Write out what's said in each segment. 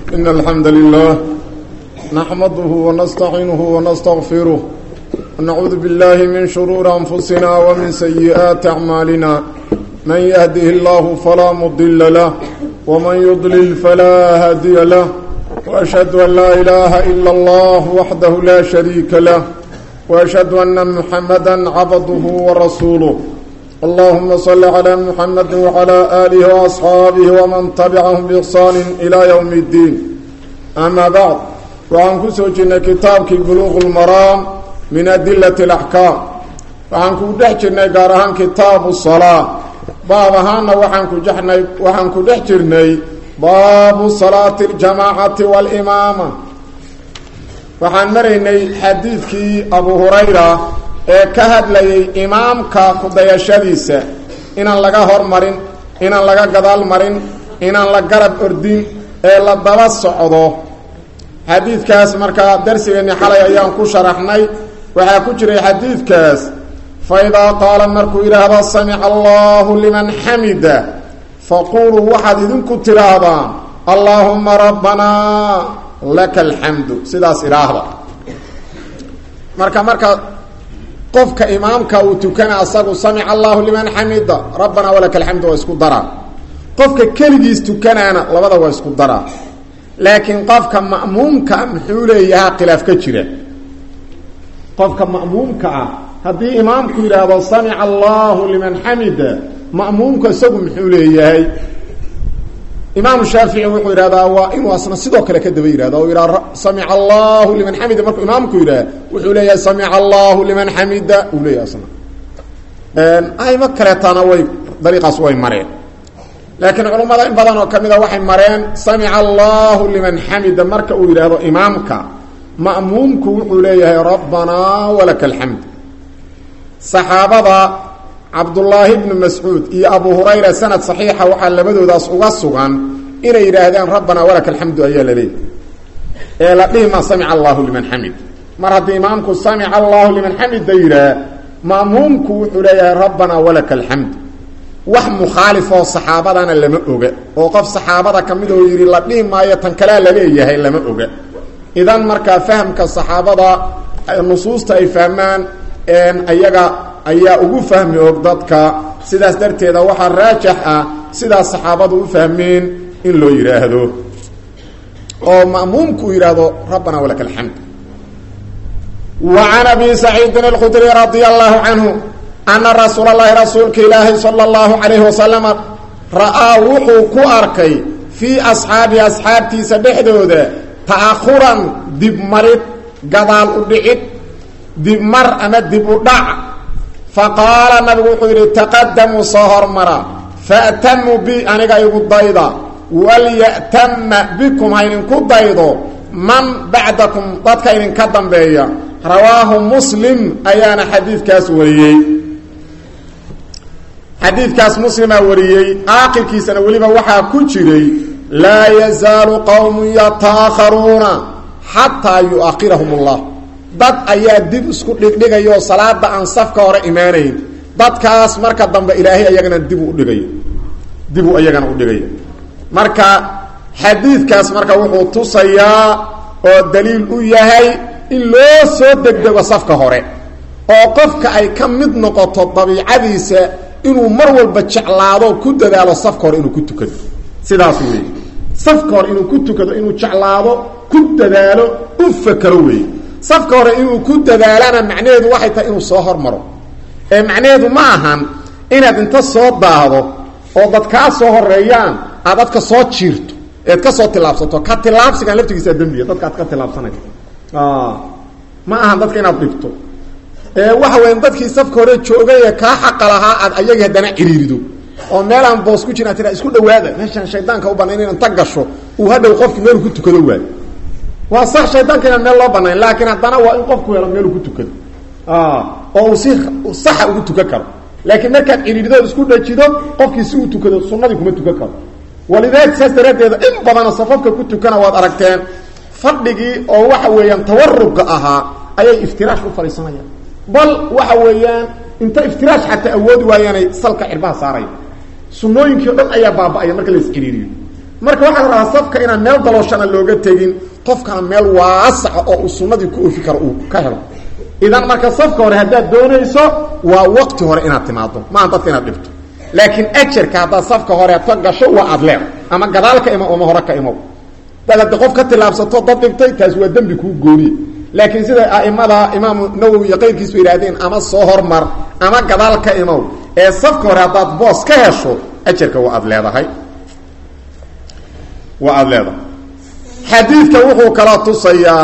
إن الحمد لله نحمده ونستعينه ونستغفره ونعوذ بالله من شرور أنفسنا ومن سيئات أعمالنا من يهده الله فلا مضل له ومن يضلل فلا هادي له وأشهد أن لا إله إلا الله وحده لا شريك له وأشهد أن محمدا عبده ورسوله اللهم صل على محمد وعلى آله وأصحابه ومن تبعهم بإحسان إلى يوم الدين أما بعد وعن كسوجنا كتابك بلوغ المرام من أدلة الأحكام وعن كدحجنا قارهان كتاب الصلاة باب هانا وعن كجحنا وعن كدحجرنا باب صلاة الجماعة والإمامة وعن مرينا حديثك أبو هريرة ee ka hadlayay imaamka kudayashadiisa inaan laga hormarin inaan laga gadaal marin inaan la garab ordin ee la daba socdo xadiidkaas markaa darsigeenni xalay ayaan ku sharaxnay waxaa ku jiray xadiidkaas fa idaa qaala markuu yidhaahdo samica allahu liman xamida faquuluu waxaad idinku tidhaahdaan allaahuma rabbanaa laka alxamdu sidaas idhaahda marka marka qofka imaamka uu tukana asagu samica allahu liman xamida rabbanaa walaka alxamdu waa isku daraa qofka keligiis tukanaana labada waa isku daraa laakiin qofka ma'muumka muxuu leeyahaa khilaaf ka jira qofka ma'muumka ah haddii imaamku yidhaahdo samica allahu liman xamida ma'muumka isagu muxuu leeyahay imaamu shaafici wuxuu yidhahdaa waa inuu asna sidoo kale ka daba yihahdo o yidhaha samica allahu liman xamida markuu imaamku yidhaha wuxuu leeyahay samica allahu liman xamida uu leeyahay asna aymo kaleetana way dariiqaas way mareen laakiin culummada in badan oo ka mid a waxay mareen samica allahu liman xamida marka uu yidhaahdo imaamka ma'muumku wuxuu leeyahay rabbanaa walaka alxamd saxaabada cabdullaahi bnu mascuud iyo abu hurayra sanad saxiixa waxaa labadoodaas uga sugan inay yidhaahdeen rabbanaa walaka alxamdu ayaa la leeyay ee la dhihi ma samica allahu liman xamid mar haddii imaamku samica allahu liman xamida yidhaah ma'muumku wuxuu leeyahay rabbanaa walaka alxamd wax mukhaalifoo saxaabadana lama oga oo qof saxaabada ka mid oo yidhi la dhihi maayo tan kalea laleeyahay lama oga idan markaa fahamka saxaabada nusuusta ay fahmaan ayaga ayaa ugu fahmi og dadka sidaas darteeda waxaa raajax ah sidaas saxaabadu u fahmeen in loo yidhaahdo oo ma'muumku uu yidhaahdo rabbanaa walaka alxamd wa can abi saciidin alkhudri radia allahu canhu ana rasuula llahi rasuulka ilaahi sala allahu calayhi wasalama ra'aa wuxuu ku arkay fii asxaabihi asxaabtiisa dhexdooda ta'ahuran dibmarid gadaal u dhicid dibmar ama dib u dhac faqaala nabigu wuxuu yidhi taqadamuu soo hormara fa'tamuu bi aniga igu dayda walya'tama bikum ha idinku daydo man bacdakum dadka idinka dambeeya rawaahu muslim ayaana xadiidkaas wariyey xadiidkaas muslimaa wariyey aakirkiisana weliba waxaa ku jiray laa yazaalu qowmun yataakharuuna xataa yu'akhirahum allah dad ayaa dib isku dhigdhigayo oo salaada aan safka hore imaanayn dadkaas marka dambe ilaahay ayagana dibu udhigayo dibu iyagana udhigaya marka xadiidkaas marka wuxuu tusayaa oo daliil u yahay in loo soo degdego safka hore oo qofka ay ka mid noqoto dabiicadiisa inuu mar walba jeclaado ku dadaalo safka hore inuu ku tukado sidaas weeye safka hore inuu ku tukado inuu jeclaado ku dadaalo u fakero weeye safka hore inuu ku dadaalana macnaheedu waxay tahay inuu soo hormaro ee macnaheedu ma ahan inaad inta soo daahdo oo dad kaa soo horeeyaan aad dadka soo jiirto eed ka soo tilaabsato ka tilaabsigan laftigiisaa dembiga dadka aad ka tilaabsanay ma ahan dadka inaad dhibto ee waxa weya dadkii safka hore joogay ee kaa xaqa lahaa aad ayagii haddana ciriirido oo meelaan boos ku jiraa tira isku dhawaada meeshaan shaydaanka u banayn inaan tag gasho uu hadhow qofki meelu ku tukado waayo waa sax shaydaanka inaan meel loo banayn laakiin haddana waa in qofku helo meelu ku tukado oo uu si saxa ugu tukan karo laakiin markaad ciriirido isku dhajido qofkii si uu tukado sunnadii kuma tukan karo walidaalika saas daraaddeeda in badana safafka ku tukana waad aragteen fadhigii oo waxa weeyaan tawarubka ahaa ayay iftiraash u fadhiisanayaan bal waxa weeyaan inta iftiraash xataa awoodi waayaanay salka cirbaha saaraya sunooyinkii o dhan ayaa baaba-aya marka la isciriiriyo marka waxaa la rabaa safka inaan meel dalooshana looga tegin qofkana meel waasaca oo uu sunnadii ku ofi karo uu ka helo idan marka safka hore haddaad doonayso waa waqti hore inaad timaado maaha dadka inaad dhibto laakiin ajarka haddaad safka horeeto gasho waa aad leed ama gadaal ka imo ama hore ka imow dad haddi qof ka tilaabsato dad dhibtay taas waa dembi kuu gooniye laakiin sida a'imada imaamu nawowi iyo qayrkiisu yidhaahdeen ama soo hormar ama gadaal ka imow ee safka hore haddaad boos ka hesho ajarka waa aad leedahay waa aada leedahay xadiidka wuxuu kala tusayaa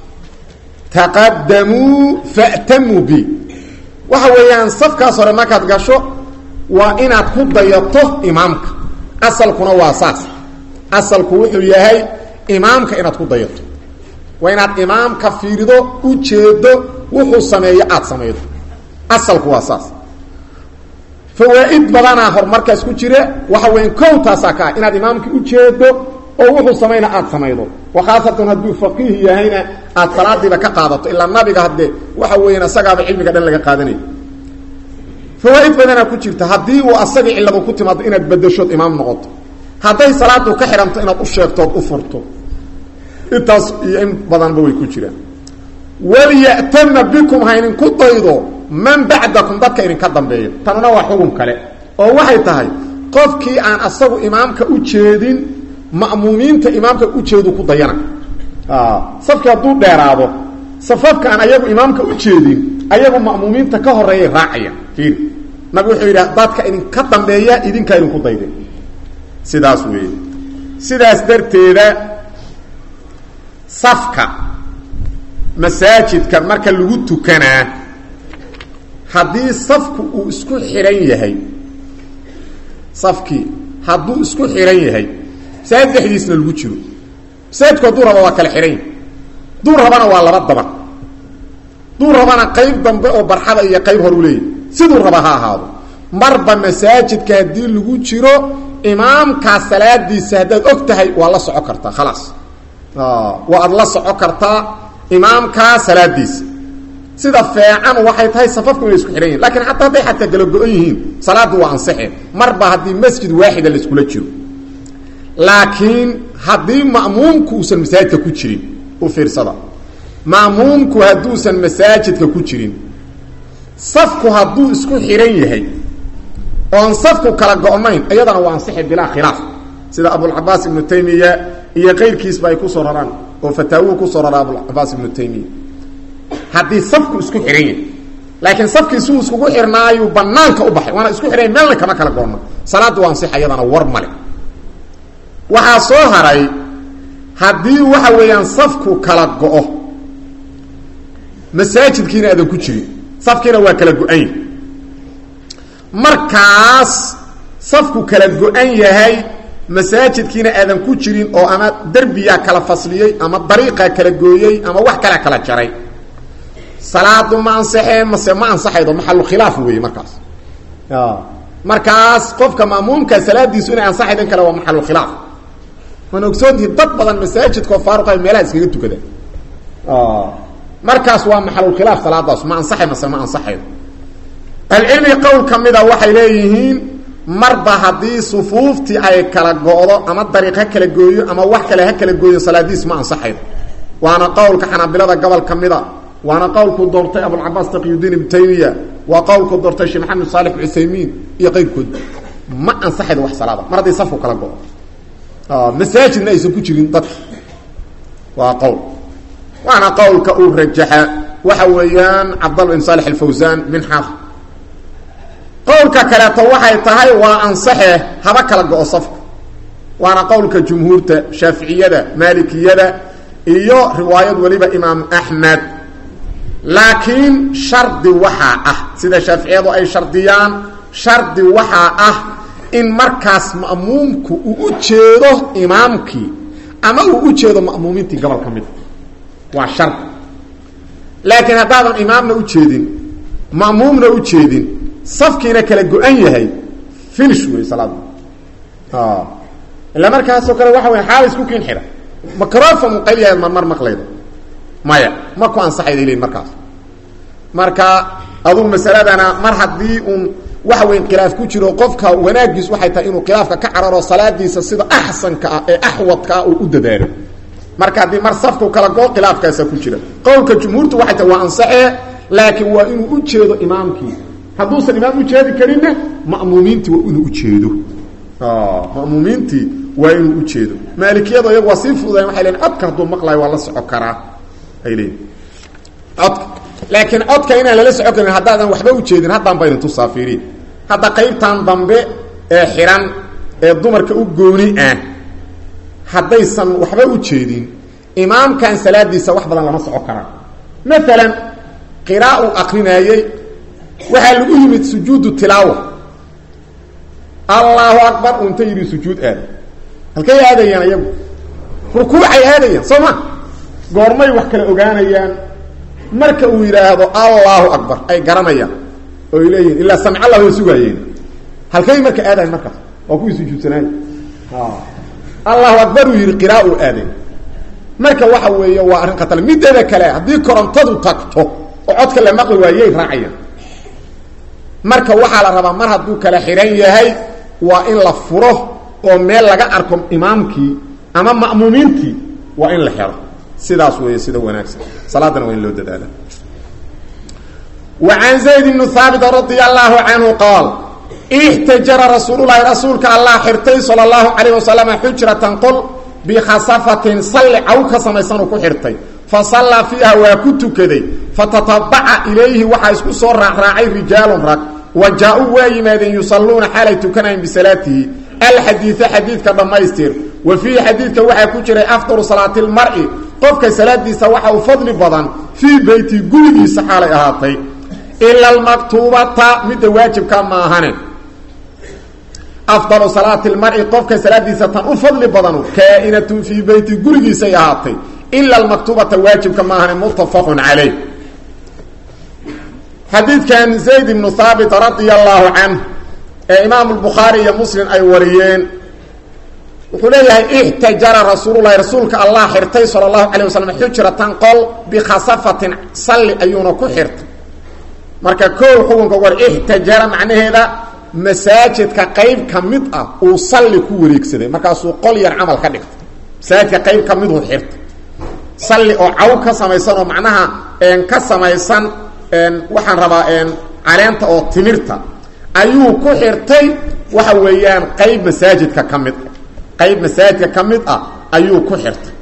taqadamuu fa'tamuu bi waxa weeyaan safkaas hore markaad gasho waa inaad ku dayato imaamka asalkuna waa saas asalku wuxuu yahay imaamka inaad ku dayato waa inaad imaamka fiirido ujeedo wuxuu sameeyo aada samaydo asalku waa saas fawaa-id badanaa horumarkaas ku jira waxa weya kow taasaa ka ah inaad imaamka ujeedo oo wuxuu samayna aada samaydo wa khaasatan hadduu faqiih yahayna aada salaadiiba ka qaadato ilaa nabiga haddee waxa weeyaan isagaaba cilmiga dhan laga qaadanaya fawaa-id badanaa ku jirta haddii uu asagii cilladu ku timaado inaad bedashood imaam noqoto hadday salaadu ka xidhanto inaad u sheegtood u furto intaas iyo in badanba way ku jiraan walya'tama bikum haynin ku daydo man bacdakum dadka idinka dambeeyo tanuna waa xugum kale oo waxay tahay qofkii aan asagu imaamka u jeedin ma'muumiinta imaamka ujeedu ku dayana safkii hadduu dheeraado safafka aan ayagu imaamka u jeedin ayagu ma'muumiinta ka horeeyay raacaya fiir nabi wuxuu yidhi dadka idinka dambeeya idinkaa idinku dayde sidaas weeye sidaas darteeda safka masaajidka marka lagu tukanaa haddii safku uu isku xidhan yahay safkii hadduu isku xidhan yahay masaajid dhexdiisna lagu jiro masaajidku hadduu raba waa kala xidhan yahay duu rabana waa laba daban duu rabana qayb dambe oo barxada iyo qayb hor u leeyahy siduu raba ha ahaado marba masaajidka haddii lagu jiro imaamkaa salaadiisa haddaad og tahay waa la soco kartaa khalaas waa ad la soco kartaa imaamkaa salaadiisa sida feecan waxay tahay safafku inay isku xidhan yihin lakiin xataa hadday xataa kala go-an yihiin salaaddu waa ansaxeen marba haddii masjid waaxida la iskula jiro laakiin haddii ma'muumku uusan masaajidka ku jirin u fiirsada ma'muumku hadduusan masaajidka ku jirin safku hadduu isku xidhan yahay oon safku kala go-nayn iyadana waa ansixi bilaa khilaaf sida abulcabaas ibnu taymiya iyo qayrkiisba ay kusoo raraan oo fataawuhu kusoo raraa abulcabaas ibnu taymiya haddii safku isku xidhan yahay laakiin safkii si uu iskugu xirnaayuu banaanka u baxay waana isku xidhan yahy meelna kama kala goonna salaaddu waa ansixa iyadana war male waxaa soo haray haddii waxa weeyaan safku kala go-o masaajidkiina aadan ku jirin safkiina waa kala go-an yahay markaas safku kala go-an yahay masaajidkiina aadan ku jirin oo ama derbiyaa kala fasliyey ama dariiqaa kala gooyey ama wax kalea kala jaray salaadu ma ansaxee mase ma ansaxaydo maxalu khilaaf weeye markaas markaas qofka ma'muumka salaadiisu inay ansaxayd in kale waa maxalu khilaaf waan ogsoontihi dad badan masaajidka oo faaruqa meelaha iskaga tukadaan markaas waa maxalulkhilaaf salaadaas ma ansaxay mase ma ansaxaydo ahlucilmiga qowl ka mida waxay leeyihiin marba haddii sufuuftii ay kala go-do ama dariiq ha kala gooyo ama wax kale ha kala gooyo salaadiis ma ansaxaydo waana qowlka xanaabilada gobol ka mida waana qowlku doortay abulcabaas taqiyudiin ibnu taymiya waa qowlku doortay sheekh maxamed saalix cuthaymiin iyo qayrkood ma ansaxaydo wax salaada mar haddii safku kala go-o masaajidna aysan ku jirin dadka waa qowl waana qowlka uu rajaxa waxa weeyaan cabdalla bin saalix alfawsaan min xaaf qowlka kaleeto waxay tahay waa ansaxe haba kala go-o safka waana qowlka jumhuurta shaaficiyada maalikiyada iyo riwaayad weliba imaam axmed laakiin shardi waxaa ah sida shaaficiyadu ay shardiyaan shardi waxaa ah in markaas ma'muumku uu u jeedo imaamkii ama uu u jeedo ma'muumiintii gobol ka mida waa shardi laakiin haddaadan imaamna u jeedin ma'muumna u jeedin safkiina kala go-an yahay finish wey salaada ila markaasoo kale waxa wey xaala isku kiin xidha microfon qayliyaad marmar maqlayda maya ma ku ansaxayda lein markaas marka adugu masaladana mar haddii uun waxa weyn khilaaf ku jiro qofka wanaagiis waxay tahay inuu khilaafka ka cararo salaadiisa sida axsanka ah ee axwadka ah uu u dadaalo marka haddii mar safku kala goo khilaafkaasa ku jira qowlka jumhuurtu waxay tahay waa ansaxee laakiin waa inuu u jeedo imaamkii hadduusan imaam u jeedi karinna ma'muumiintii waa inuu ujeedo ma'muumiintii waa inuu u jeedo maalikiyadu iyagu waa sii fudayen waxay leein codka hadduu maqlayo waa la soco karaa ay leeyiin codka laakiin codka inaan lala soco karin haddaadan waxba ujeedin haddaan ba idin tusaafiriin hadda qaybtan dambe ee xihan ee dumarka u gooni ah haddaysan waxba u jeedin imaamkan salaadiisa wax badan lama soco karaa maalan qiraa uu akrinaayey waxaa lagu yimid sujuudu tilaawa allahu akbar uu inta yidhi sujuud aada halkay aadayaan iyagu rukuucay aadayaan soo ma goormay wax kala ogaanayaan marka uu yidhaahdo allahu akbar ay garanayaan oo ay leeyihin ilaa samc allah way sugaayeen halkay marka aadayan markaas waa kuwii sujuudsanaay allahu akbar uu yidhi qiraa uu aaday marka waxa weeye waa arrin khatar mideeda kale haddii korontadu tagto oo codka la maqli waayey raacayaan marka waxaa la rabaa mar hadduu kala xihan yahay waa in la furo oo meel laga arko imaamkii ama ma'muumiintii waa in la xero sidaas weeye sida wanaagsan salaadana waa in loo dadaala wa can zayd bni haabit radia allahu canhu qaal ixtajara rasuululahi rasuulka allah xirtay sala allahu calayh wasalama xujratan qol bikhasafatin salli caw ka samaysanuu ku xirtay fa sallaa fiiha waa ku tukaday fatatabaca ilayhi waxaa isku soo raacraacay rijaalun rag wa jaa-uu waa yimaadeen yusalluuna xaalay tukanayn bisalaatihi alxadiida xadiidka dhammaystir wa fiihi xadiidka waxaa ku jiray afdalu salaati lmar'i qofka salaadiisa waxa uu fadli badan fii beyti gurigiisa xaalay ahaatay ila almaktuubata midda waajibka maahane afdalu salaati lmari qofka salaadiisa tan u fadli badanu kaainatun fii beyti gurigiisay ahaatay ila almaktubata waajibka maahane muttafaqun calayh xadiidkan zayd ibnu haabit radia allahu canh ee imaamu lbukhaari iyo muslim ay wariyeen wuxuu leeyahay ixtajara rasuululahi rasuulka allah xirtay sala allahu calay wasalam xujratan qol bikhasafatin salli ayuuna ku xirtay marka kow xukunka war ixtajara macnaheeda masaajidka qayb ka mid ah uu salli ku wareegsaday markaasuu qol yar camal ka dhigtay masaajidka qayb ka miduu xirtay salli oo caw ka samaysan oo macnaha ka samaysan waxaan rabaa caleenta oo timirta ayuu ku xirtay waxa weeyaan qayb masaajidka ka mid qayb masaajidka ka mid ah ayuu ku xirtay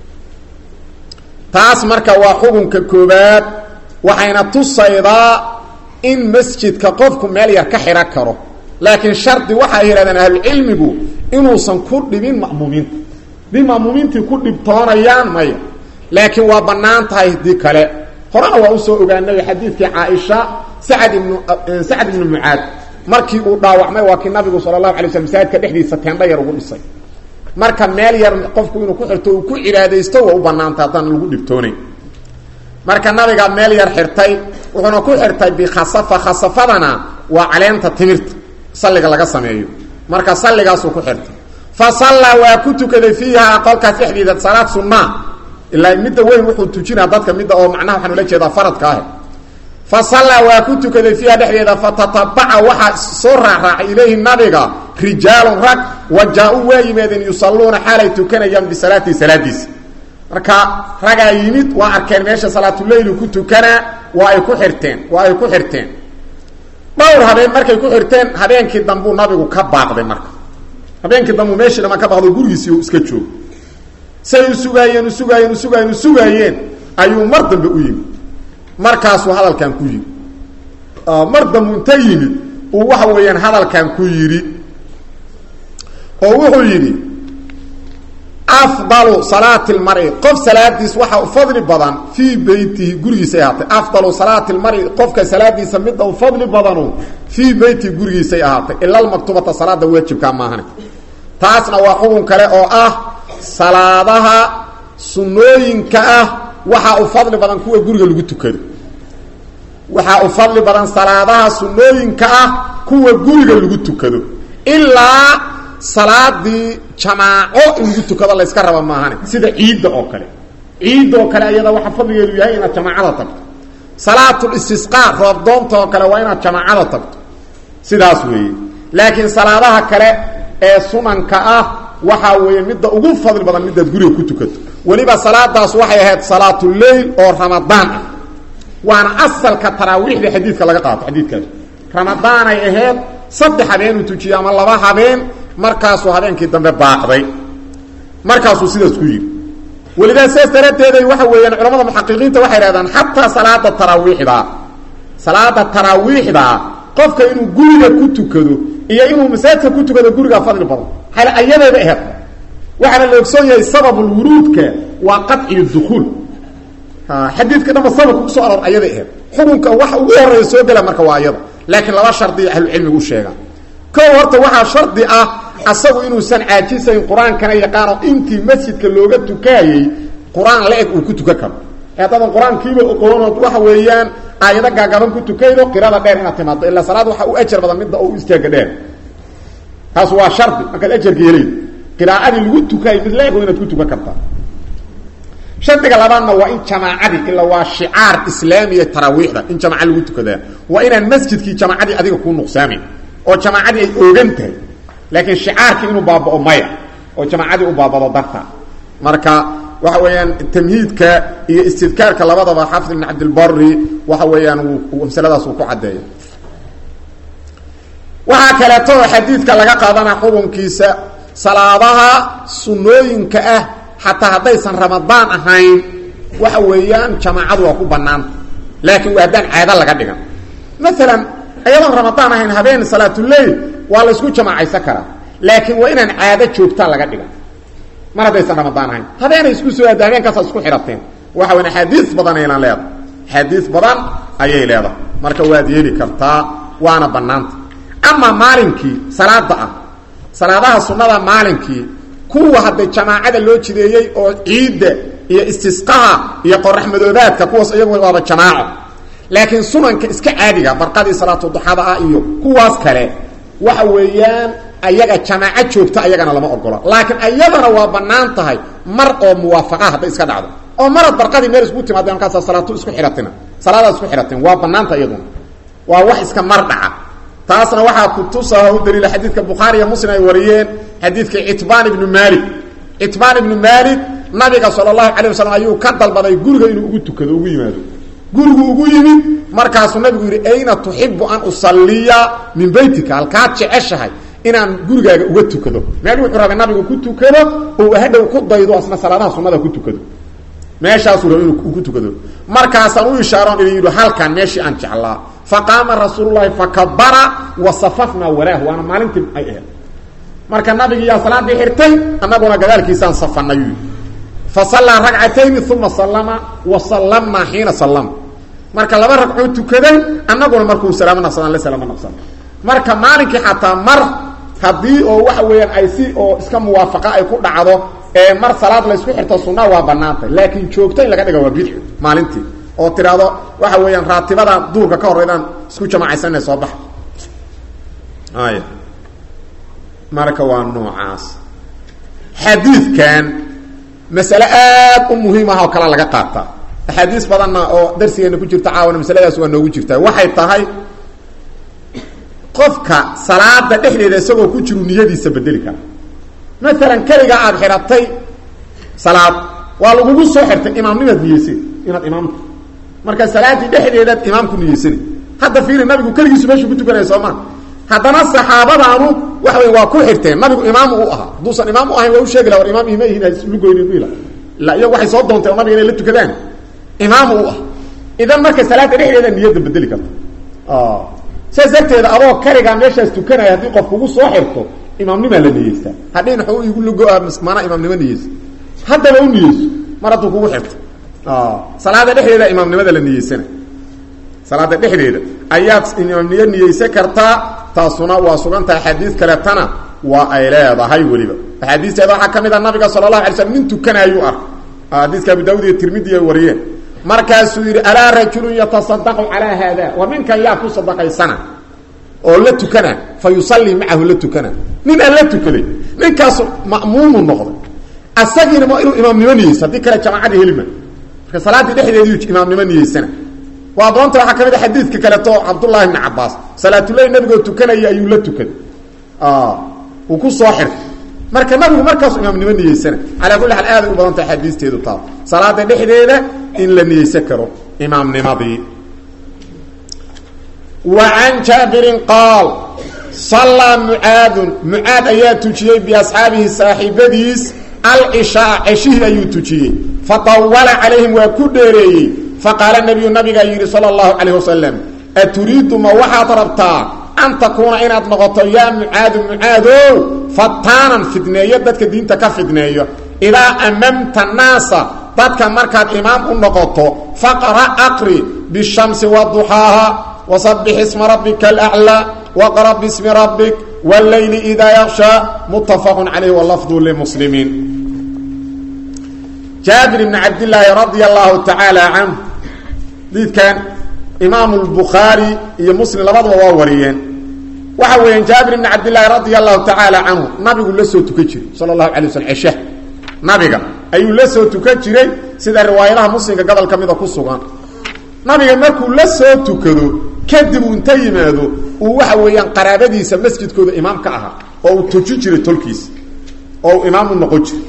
taas marka waa xukunka koobaad waxayna tusaydaa in masjidka qofku meel yar ka xidhan karo laakiin shardi waxay yidhahdeen ahlucilmigu inuusan ku dhibin ma'muumiinta haddii ma'muumiintii ku dhibtoonayaan maya laakiin waa bannaan tahay haddii kale horena waa usoo ogaanay xadiidkii caaisha sacad ibnu sacad ibnu mucaad markii uu dhaawacmay waa kii nabigu sala allahu alay slam masaajidka dhexdiisa teendha yar ugu dhisay marka meel yar qofku inuu ku xirto uu ku cibaadaysto waa u bannaantay haddaan lagu dhibtoonayn marka nabigaa meel yar xirtay wuxuuna ku xirtay bikhasafa khasafadana waa caleenta timirta salliga laga sameeyo marka salligaasuu ku xirtay fa sallaa waa ku tukaday fiiha qolkaas dhexdiida salaad sunnaa ilaa midda weyn wuxuu tujinaa dadka midda oo macnaha waxaan ula jeedaa faradka ah fa sallaa waa ku tukaday fiiha dhexdeeda fatatabaca waxaa soo raacraacay ilayhi nabiga rijaalun rag wa jaa-uu waa yimaadeen yusalluuna xaalay tukanayaan bisalaatihi salaadiisa marka ragaa yimid waa arkeen meesha salaatuleyli ku tukanaa waa ay ku xirteen waa ay ku xirteen dhowr habeen markay ku xirteen habeenkii dambuu nabigu ka baaqday marka habeenkii dambuu meeshii dhamaan ka baaqdo gurigiisii iska joog say u sugaayeen u sugaayeen u sugaayeen u sugaayeen ayuu mar dambe u yimid markaasuu hadalkan ku yidhi mar dambu inta yimid uu waxa weeyaan hadalkan ku yidhi oo wuxuu yidhi afdalu salaati lmari qof salaadiis waxa u fadli badan fii beytihi gurigiisay ahaatay afdalu salaati lmari qofka salaadiisa midda u fadli badanu fii beytihi gurigiisay ahaatay ila lmaktubata salaada waajibkaa maahane taasna waa xukun kale oo ah salaadaha sunnooyinka ah waxaa u fadli badan kuwa guriga lagu tukado waxaa u fadli badan salaadaha sunnooyinka ah kuwa guriga lagu tukado ilaa salaadii jamaaco in lagu tukado layska raba maahane sida ciidda oo kale ciidda oo kale ayada waxa fadligeedu yahay inaad jamaacada tagto salaatul istisqaa roobdoonta oo kale waa inaad jamaacada tagto sidaas weeye laakiin salaadaha kale ee sunanka ah waxaa weeye midda ugu fadli badan midaad guriga ku tukato weliba salaadaas waxay ahayd salaatuleyl oo ramadaan ah waana asalka taraawiixda xadiidka laga qaato xadiidkaas ramadaanay ahayd saddex habeenuu tujiye ama laba habeen markaasuu habeenkii dambe baaqday markaasuu sidaas ku yidhi welidaa sidaas daraaddeeday waxa weeyaan culamada muxaqiqiinta waxay hahdaan xataa salaada taraawiixda salaada taraawiixda qofka inuu guriga ku tukado iyo inuu masaajidka ku tukado guriga fadli badan hal ayadayba aheed waxaana la ogsoon yahay sababulwuruudka waa qaciyu dukuul xadiidka dhanba sababka kusoo aroor ayaday aheed xukunka waxa ugu horeeya soo gela marka waa ayada laakiin laba shardi ahlucilmigu sheegaa kow horta waxaa shardi ah asagu inuusan caajisayn qur-aankana yaqaano intii masjidka looga tukaayey qur-aan la-eg uu ku tukan karo haddadan qur-aankiiba oqoonood waxa weeyaan aayado gaagaban ku tukaydo qirada dheer inaad timaado ilaa salaad waxa u ajar badan midda oo u istaaga dheer taas waa shardi markaad ajarka helayd qiraa'adii lagu tukaayay mid la-eg inaad ku tukan kartaa shardiga labaadna waa in jamaacadii ila waa shicaar islaamiya taraawiixda in jamaaca lagu tukadaa waa inaan masjidkii jamaacadii adiga kuu nuqsaamin oo jamaacadii ay oogan tahay laakiin shicaarkii inuu baabao maya oo jamaacadii u baabado darta marka waxa weeyaan tamhiidka iyo istidkaarka labadaba xaafid ibn cabdilbari waxa weeyaan wuu masaladaas uu ku caddeeya waxaa kaleeto oo xadiidka laga qaadana xukunkiisa salaadaha sunnooyinka ah xataa haddaysan ramadaan ahayn waxa weeyaan jamaacadu waa ku banaanta laakiin waa haddaan caado laga dhigan maalan ayadoon ramadaan ahayn habeen salaatuleyl waa laysku jamaacaysan karaa laakiin waa inaan caado joogtaa laga dhigan mar haddaysan ramadaan ahayn habeenay isku soo aada habeenkaasaa isku xidhateen waxa weyan axaadiis badan aynan leedahay axaadiis badan ayay leedahay marka waad yeeli kartaa waana banaanta ama maalinkii salaada ah salaadaha sunnada maalinkii kuwa hadda jamaacada loo jideeyey oo ciidda iyo istisqaha iyo qoraxmadoobaadka kuwaas iyagu waaba jamaaco laakiin sunanka iska caadiga barqadii salaatuduxada ah iyo kuwaas kale waxa weeyaan ayaga jamaaco joogta ayagana lama ogola laakiin ayadana waa banaan tahay mar oo muwaafaqa hadday iska dhacdo oo marad barqadii meel isku timaadeen markaasa salaatu isku xidhatina salaadaad isku xidhateen waa banaanta iyaduna waa wax iska mar dhaca taasna waxaa kutusaa u daliila xadiidka bukhaari iyo muslim ay wariyeen xadiidka citbaan ibnu maalik citbaan ibnu maalik nabiga sala allahu calay wasalam ayuu ka dalbaday guriga inuu ugu tukado ugu yimaado gurigu ugu yimid markaasuu nabigu yidhi ayna tuxibu an usalliya min beytika halkaad jeceshahay inaan gurigaaga uga tukado meel wuxuu rabay nabigu ku tukado oo hadhow ku daydo asna salaadaha sunnada ku tukado meeshaasuu rabay inuu ku tukado markaasaan u ishaaroon idin yidhi halkan meeshii aan jeclaa faqaama rasuululahi fakabara wasafafnaa walaahu waana maalintii ay ahayd marka nabigiiyaa salaadii xirtay annaguna gadaalkiisaan safanay fasallaa ragcatayni uma sallama wa sallamnaa xiina sallama marka laba ragcoo tukaday annaguna markuu salaamo naqsadaan la salaamo naqsan marka maalinkii xataa mar haddii oo waxa weeyaan ay si oo iska muwaafaqa ay ku dhacdo ee mar salaad la isku xirto sunna waa banaantay laakiin joogto in laga dhiga waa bidci maalintii oo tiraahdo waxa weeyaan raatibada duurka ka horeydaan isku jamaacaysanna soo baxa ay marka waa noocaas xadiidkan masale aad u muhiim ah oo kale laga qaataa axaadiis badanna oo darsigeena ku jirta caawana masaladaas waa noogu jirtaa waxay tahay qofka salaada dhexdeeda isagoo ku jiru niyadiisa bedeli kara maalan keligaa aada xidhatay salaad waa lagugu soo xirtay imaamnimaad niyeysay inaad imaamta marka salaaddii dhexdeedaad imaamku niyeysana hadda fiiri nabigu keligiisu meeshuu ku tukanaya soo maa haddana saxaabadaanu waxa wey waa ku xirteen nabigu imaamu u ahaa hadduusan imaam u ahayn waa u sheegi la war imaam ima ihin lugoynin ila ila iyagu waxay soo doontay oo nabiga inay la tukadaan imaamu u ah idan marka salaada dhexdeeda niyadda bedeli karta saas darteeda adoo karigaa meeshaas tukanaya haddii qof kugu soo xirto imaamnimaa la niyeystaa hadhin u igu lugo-a mana imaamnimo niyeysa haddaba u niyeyso mar hadduu kugu xirto salaada dhexdeeda imaamnimada la niyeysana salaada dhexdeeda ayaad imaamniyo niyeysan kartaa taasuna waa sugan tahay axaadiis kaleetana waa ay leedahay weliba axaadiisteeda waxaa ka mid a nabiga sala allahu alay slam nin tukanaayuu ark xadiiska abu daawud iyo tirmidi ay wariyeen markaasuu yidhi alaa rajulun yatasadaqu calaa haada war ninkan yaa ku sadaqaysana oo la tukana fa yusallii macahu la tukana nin aan la tukaday ninkaasu ma'muumu noqday asagiina ma inuu imaamnimo niyeysa haddii kale jamaacadii helima marka salaaddii dhexdeediiu imaamnimo niyeysana waa doonta waxaa ka mid a xadiidka kaleeto cabdullahi bni cabaas salaatuleyl nabigoo tukanaya ayuu la tukaday uu ku soo xirtay marka nabigu markaasu imaamnimo niyeysana calaa kulli xaal aaday u badanta axaadiisteedu taa salaada dhexdeeda in la niyeysan karo imaamnimadii wa can jaabirin qaal sallaa mucaadun mucaad ayaa tujiyey biasxaabihi saaxiibadiis alcishaa ceshihii ayuu tujiyey fatawala calayhim waa ku dheereeyey faqaala nabiyu nabigaa yidhi sala allahu calayh wasalam aturiidu ma waxaad rabtaa an takuuna inaad noqoto yaa mucaadu mucaadow fataanan fidneeyo dadka diinta ka fidneeyo idaa amamta naasa dadka markaad imaam u noqoto faqra aqri bishamsi waduxaaha wasabix isma rabbika alaclaa waqra bismi rabbik wاleyli idaa yakshaa muttafaqu calayh walafdu limuslimiin jaabir bni cabdillaahi radia allahu tacaala canhu diidkan imaamu lbukhaari iyo muslim labadaba waa wariyeen waxa weeyaan jaabir bni cabdillaahi radia allahu tacaala canhu nabigu la soo tukan jiray sala allahu alay waslm cesha nabiga ayuu la soo tukan jiray sida riwaayadaha muslimka gobol ka mida ku sugan nabiga markuu la soo tukado kadib uu inta yimaado uu waxa weeyaan qaraabadiisa masjidkooda imaam ka ahaa oo uu tujin jiray tolkiisa oo uu imaam u noqon jiray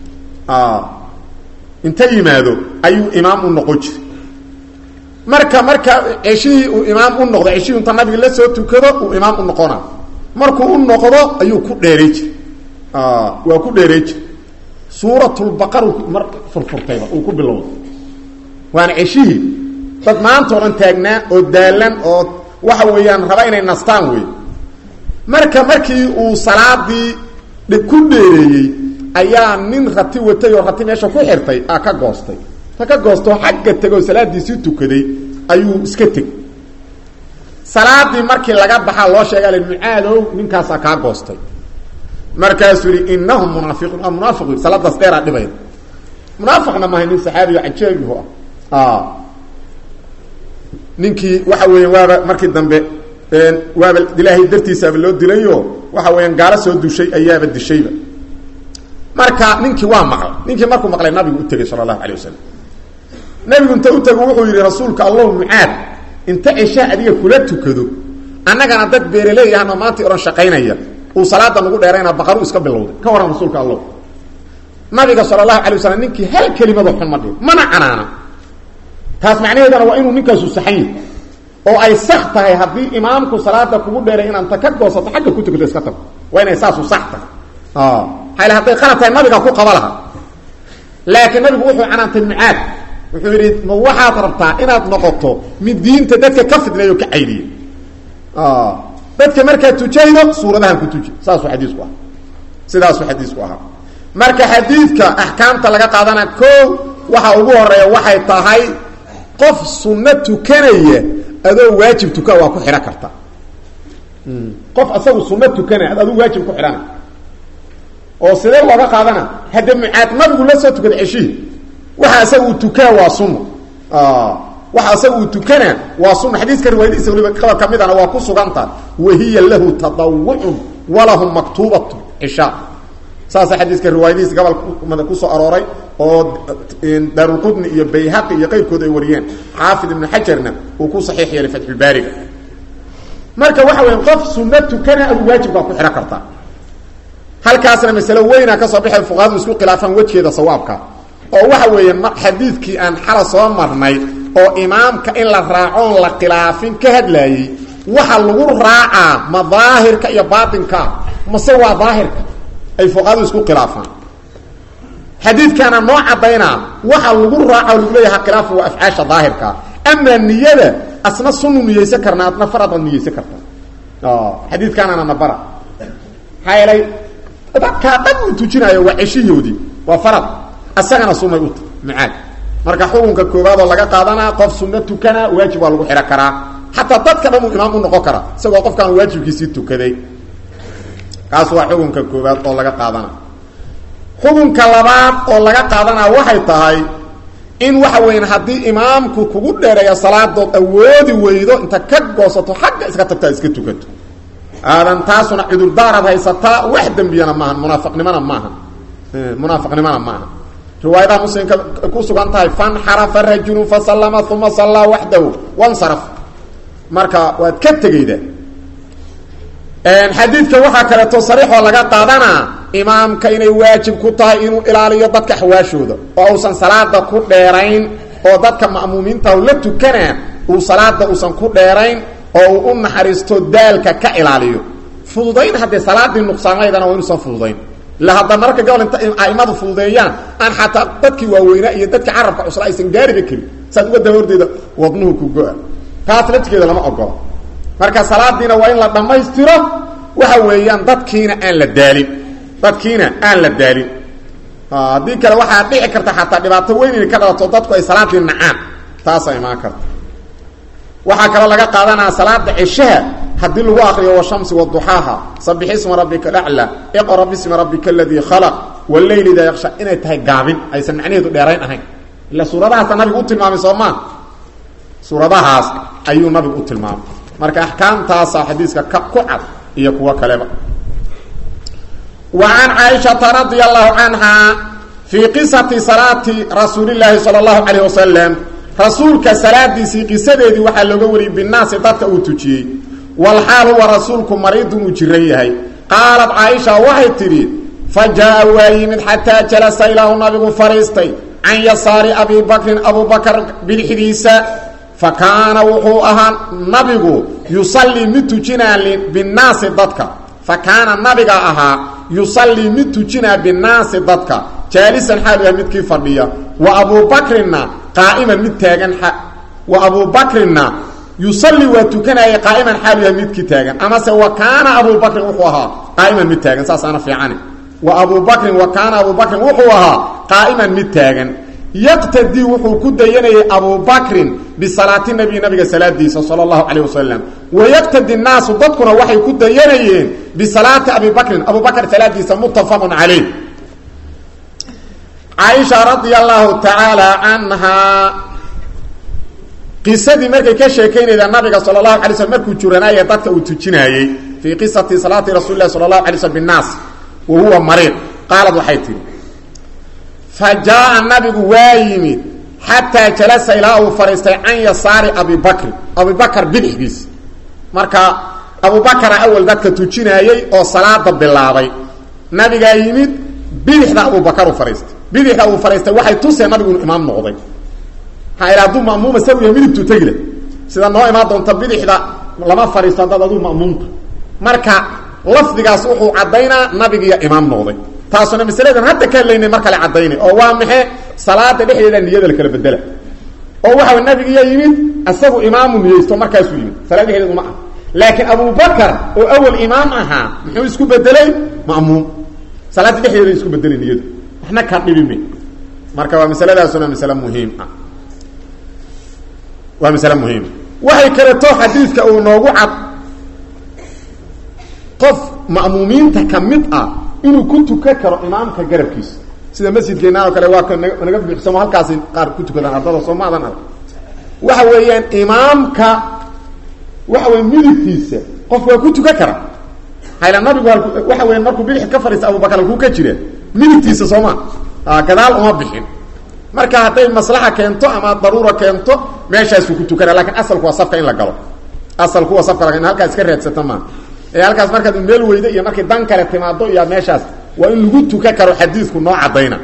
inta yimaado ayuu imaam u noqon jiray marka marka ceshihii uu imaam u noqdo ceshihii inta nabiga la soo tukado uu imaam u noqona markuu u noqdo ayuu ku dheeray jiray waa ku dheeray jiray suuratulbaqar mar furfurtayba uu ku bilowday waana ceshihii dad maanta o dhan taagnaa oo daalan oo waxa weeyaan raba inay nastaan wey marka markii uu salaadii ku dheereeyey ayaa nin rati watay oo rati meesha ku xirtay a ka goostay ta ka goostoo xagga tegoo salaadiisii tukaday ayuu iska teg salaadii markii laga baxaa loo sheega mucaadow ninkaasaa kaa goostay markaasuu yihi inahum munaafiquun waa munaafiq salaadaas dheeraa dhibaya munaafiqna maahay nin saxaabiyo cajeebihu ah ninkii waxa weeya waaba markii dambe waaba ilaahay dartiisaaba loo dilayo waxa weeyaan gaalo soo dushay ayaaba dishayba marka ninkii waa maqlay ninkii markuu maqlay nabigu u tegey sala allahu alay wasalam nabigu inta u tego wuxuu yidhi rasuulka allahu mucaad inta ceshaa adiga kula tukado annagana dad beeraley ahno maanta ohan shaqaynaya uu salaada nagu dheerayna baqaru iska bilowday ka waran rasuulka allah nabiga sala allahu alay wasalam ninkii hal kelimado xun ma dhigo mana canaana taas macnaheedana waa inuu ninkaasu saxan yahy oo ay sax tahay haddii imaamku salaada kugu dheeray inaad ta ka goosato xagga ku tukato iska tago waa inay saasu sax tahay hayl hadday qalad tahay nabiga ku qaba laha laakiin nabigu wuxuu canaantay mucaad wuxuu yidhi ma waxaad rabtaa inaad noqoto mid diinta dadka ka fidneeyo ka caydiya dadka markaad tujaydo suuradahan ku tuji saasuu xadiisku aha sidaasuu xadiisku ahaa marka xadiidka axkaamta laga qaadana ko waxa ugu horeeya waxay tahay qof sunno tukanaya adoo waajib tuka waa ku xidhan karta qof asagu sunno tukanaya ad aduu waajib ku xidhana oo sidee looga qaadana hadde mucaad nabigu la soo tukada ceshihii waxa asaga uu tukaa waa sunna waxa asaga uu tukana waa sunna xadiiska riwaayadiisa waliba qaba ka midana waa ku suganta wahiya lahu tadawucun walahum maktuubatu cishaa saasa xadiiska riwaayadihiisa gobolmada kusoo arooray oo daarulqudni iyo bayhaqi iyo qeyrkood ay wariyeen xaafid ibnu xajarna uu ku saxiix yeelay fatxulbaariga marka waxa weya qof sunno tukana adu waajibkaa ku xidhan kartaa halkaasna masalo weyna kasoo baxay fuqahadu isku khilaafaan wejgeeda sawaabka oo waxa weeye xadiidkii aan xala soo marnay oo imaamka in la raacoon la khilaafin ka hadlaayey waxa lagu raacaa ma daahirka iyo baatinka mase waa daahirka ay fuqahadu isku khilaafaan xadiidkaana noo caddaynaa waxa lagu raaca lagu leeyaha khilaafa waa afcaasha daahirka amaa niyada asna sunu niyeysan karna adna faradaad niyeysan karta xadiidkaanana nabara maxaa yeelay dadkaa dhan uu tujinaayo waa ceshihoodii waa farad asagana sunay u tahy mucaad marka xukunka koowaad oo laga qaadanaa qof sunno tukana waajib waa lagu xidhan karaa xataa dadka dhan uu imaam u noqon karaa isagoo qofkaan waajibkiisii tukaday kaas waa xukunka koowaad oo laga qaadana xukunka labaad oo laga qaadanaa waxay tahay in waxa weyan haddii imaamku kugu dheereeya salaadood awoodi weydo inta ka goosato xagga iska tagtaa iska tukato aadan taasuna cudurdaaraad haysataa wax dembiyana maaha munaafiqnimona maaha munaafiqnimona maaha riwaayadaha muslimka ku sugan tahay fanxarafa rajulu fasallama uma sallaa waxdahu wansaraf marka waad ka tegeyda xadiidka waxaa kaleeto sariixoo laga qaadanaa imaamka inay waajib ku tahay inuu ilaaliyo dadka xawaashooda oo uusan salaada ku dheerayn oo dadka ma'muumiinta la tukanaa uu salaada uusan ku dheerayn oo uu u naxariisto daalka ka ilaaliyo fududayn haddee salaadii nuqsaamaydana waa inuusan fududayn ila hadda mararka gobol inta aimadu fududeeyaan aan xataa dadkii waaweynaa iyo dadka carabka cusla aysan gaariba karin saad uga daba hordeeda wadnuhu ku go-a taas laftigeeda lama ogolo marka salaadiina waa in la dhammaystiro waxa weeyaan dadkiina aan la daalin dadkiina aan la daalin haddii kale waxaa dhici karta xataa dhibaato weyn inay ka dhalato dadku ay salaadii nacaan taasaa imaan karta waxaa kaloo laga qaadanaya salaada ceshaha haddii lagu akriyo washamsi waduxaaha sabix isma rabbika alaclaa iqra bismi rabbika aladii khalaq waleyli idaa yaksha inay tahay gaabin aysan macnaheedu dheerayn ahayn ila suuradahaasa nabigu u tilmaamay soo maa suuradahaas ayuu nabigu u tilmaamay marka axkaamtaasa xadiiska ka ku cad iyo kuwo kaleba wa can caaishata radia allahu canha fii qisati salaati rasuulilaahi sala allahu calayh wasalam rasuulka salaadiisii qisadeedii waxaa looga wariyey binaasi dadka uu tujiyey walxaal huwa rasuulku mariidun uu jiran yahay qaalat caaisha waxay tidhi fa jaa waa yimid xataa jalasa ilaahu nabigu fadhiistay can yasaari abi bakrin abubakar bidixdiisa fa kaana wuxuu ahaa nabigu yusallii mid tujinaa binaasi dadka fa kaana nabiga ahaa yusallii mid tujinaa binaasi dadka jaalisan xaalu yahay midkii fadhiya wa abubakrinna qaa'iman mid taagan wa abubakrinna yusalli waa tukanaya qaa'iman xaalu yahay midkii taagan amase wa kaana abubakrin wuxuu ahaa qaa'iman mid taagan saasaana fiicane wa abubakrin wa kaana abubakrin wuxuu ahaa qaa'iman mid taagan yaqtadii wuxuu ku dayanayay abubakrin bisalaati nabiy nabiga salaadiisa sala allahu calayh wasalam wayaqtadi nnaasu dadkuna waxay ku dayanayeen bisalaati abi bakrin abubakr salaadiisa muttafaqun calayh caaisha radia allahu tacaala canhaa qisadii markay ka sheekaynayda nabiga sala allahu alay slm markuu juranaaye dadka uu tujinaayey fii qisati salaati rasuuli lahi sala allahu alay slm binnaas wa huwa mariid qaalad waxay tihi fa jaa nabigu waa yimid xataa jalasa ilaa uu fadhiistay can yasaari abi bakrin abubakar bidixdiis marka abubakara awal dadka tujinaayey oo salaada bilaabay nabigaa yimid bidixda abubakar u fadhiistay bidixda uu fadhiistay waxay tuseen nabigu inuu imaam noqday maxaa ila hadduu ma'muuma saw yahay midigtuu tegile sida noo imaan doonta bidixda lama fadhiisto haddaad aduu ma'muumta marka lafdigaas wuxuu caddaynaa nabigiiyo imaam noqday taasuna masaladan hadda ka hadlaynay mar kale caddaynay oo waa maxe salaada dhexdeeda niyada la kala bedela oo waxa nabigiiya yimid isagu imaamu niyeysto markaasuu yimid salaad dhexdeedu ma ah laakiin abubakar oo awal imaam ahaa muxuu isku bedelay ma'muum salaada dhexdeeda isku bedelay niyadu waxna ka dhibime marka waa masaladaasuna masale muhiim ah waa masale muhiima waxay kaleto xadiidka uu noogu cad qof ma'muumiinta ka mid ah inuu ku tukan karo imaamka garabkiisa sida masjidkeenaan oo kale waa ka naga buuxsamo halkaasi qaar ku tukadaan ardada soo maadan arag waxa weeyaan imaamka waxa weya midigtiisa qof waa ku tukan kara hayla nabigu waxa weya markuu bidix ka fadhiista abubakar halkuu ka jira midigtiisa sooma gadaal uma bixin marka hadday maslaxa keento ama daruura keento meeshaasuu ku tukana lakin asalku waa safka in la galo asalku waa safka in halkaas iska raadsata maa ee halkaas markaad meel weyda iyo markay dan kale timaado iyo meeshaas waa in lagu tukan karo xadiidku noo cadayna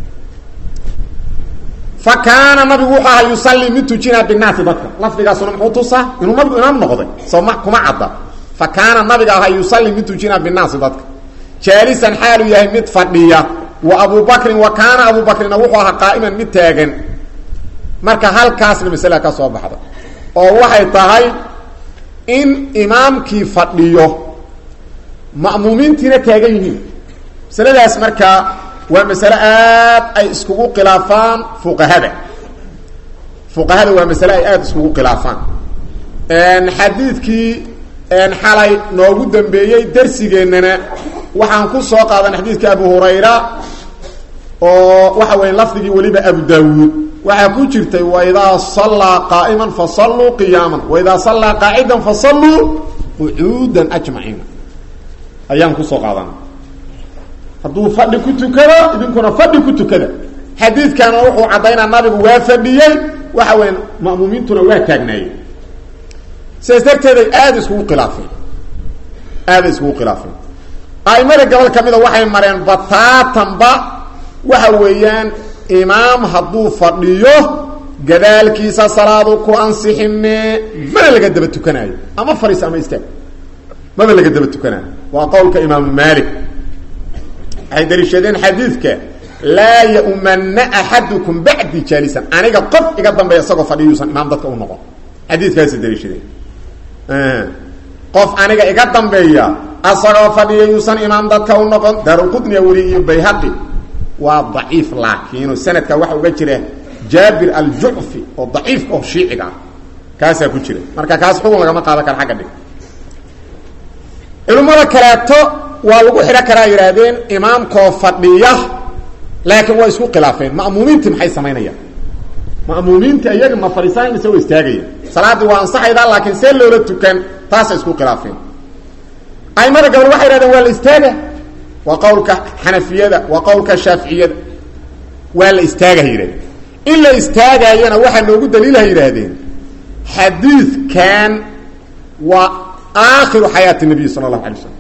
fa kaana nabigu wuxuu ahaa yusallii mid tujinaa binaasi dadka lafdigaasuna muxuu tusaa inuu nabigu imaam noqday soo ma kuma cadda fa kaana nabiga ahaa yusallii mid tujinaa binaasi dadka jaalisan xaalu yahay mid fadhiya wa abubakrin wa kaana abubakrina wuxuu ahaa qaa'iman mid taagan marka halkaasna masalada ka soo baxda oo waxay tahay in imaamkii fadhiyo ma'muumiintiina taagan yihiin masaladaas markaa waa masale aad ay iskugu khilaafaan fuqahada fuqahada waa masale ay aada iskugu khilaafaan xadiidkii xalay noogu dambeeyey darsigeennana waxaan ku soo qaadan xadiidka abu hurayra oo waxa weya lafdigii weliba abu daawuud waxaa ku jirtay waidaa sallaa qaa'iman fasalluu qiyaaman waidaa sallaa qaacidan fasalluu qucuudan ajmaciina ayaan kusoo qaadana hadduu fadhi ku tukado idinkuna fadhi ku tukada xadiidkana wuxuu caddaynaa nabigu waa fadhiyey waxa weya ma'muumiintuna waa taagnaayeen sidaas darteeday aada iskugu khilaafeen aaday iskugu khilaafeen aimada gobol ka mida waxay mareen bataatanba waxa weeyaan imaam hadduu fadhiyo gadaalkiisa salaadu ku ansixime mana laga daba tukanaayo ama fariis ama istaag maba laga daba tukanaayo waa qowlka imaamu maalik waxay daliishadeen xadiidka laa yaumana axadukum bacdi jaalisan aniga qof iga dambeeya isagoo fadhiyuusan imaam dadka u noqon xadiidkaasay daliishadeen qof aniga iga dambeeya asagoo fadhiya yuusan imaam dadka u noqon daaruqudniya weli iyo bayhaqi waa daciif laakiino sanadka waxa uga jira jaabir aljucfi oo daciif oo shiiciga ah kaasaa ku jira marka kaas xugun lagama qaadan karo agga dhig culimmada kaleeto waa lagu xidhan karaa yidhaahdeen imaamkoo fadhiya laakiin waa isku khilaafeen ma'muumiintii maxay samaynayaan ma'muumiinta iyaga ma fadhiisaan mise waa istaagaya salaaddii waa ansaxaydaa laakiin see loola tukan taasay isku khilaafeen aimada gabal waxay yidhahdeen waa la istaaga waa qowlka xanafiyada waa qowlka shaaficiyada waa la istaagaha yidhahdeen in la istaagaayana waxaa noogu daliilaha yidhaahdeen xadiidkan waa aakhiru xayaati nabiy sala allahu alay slam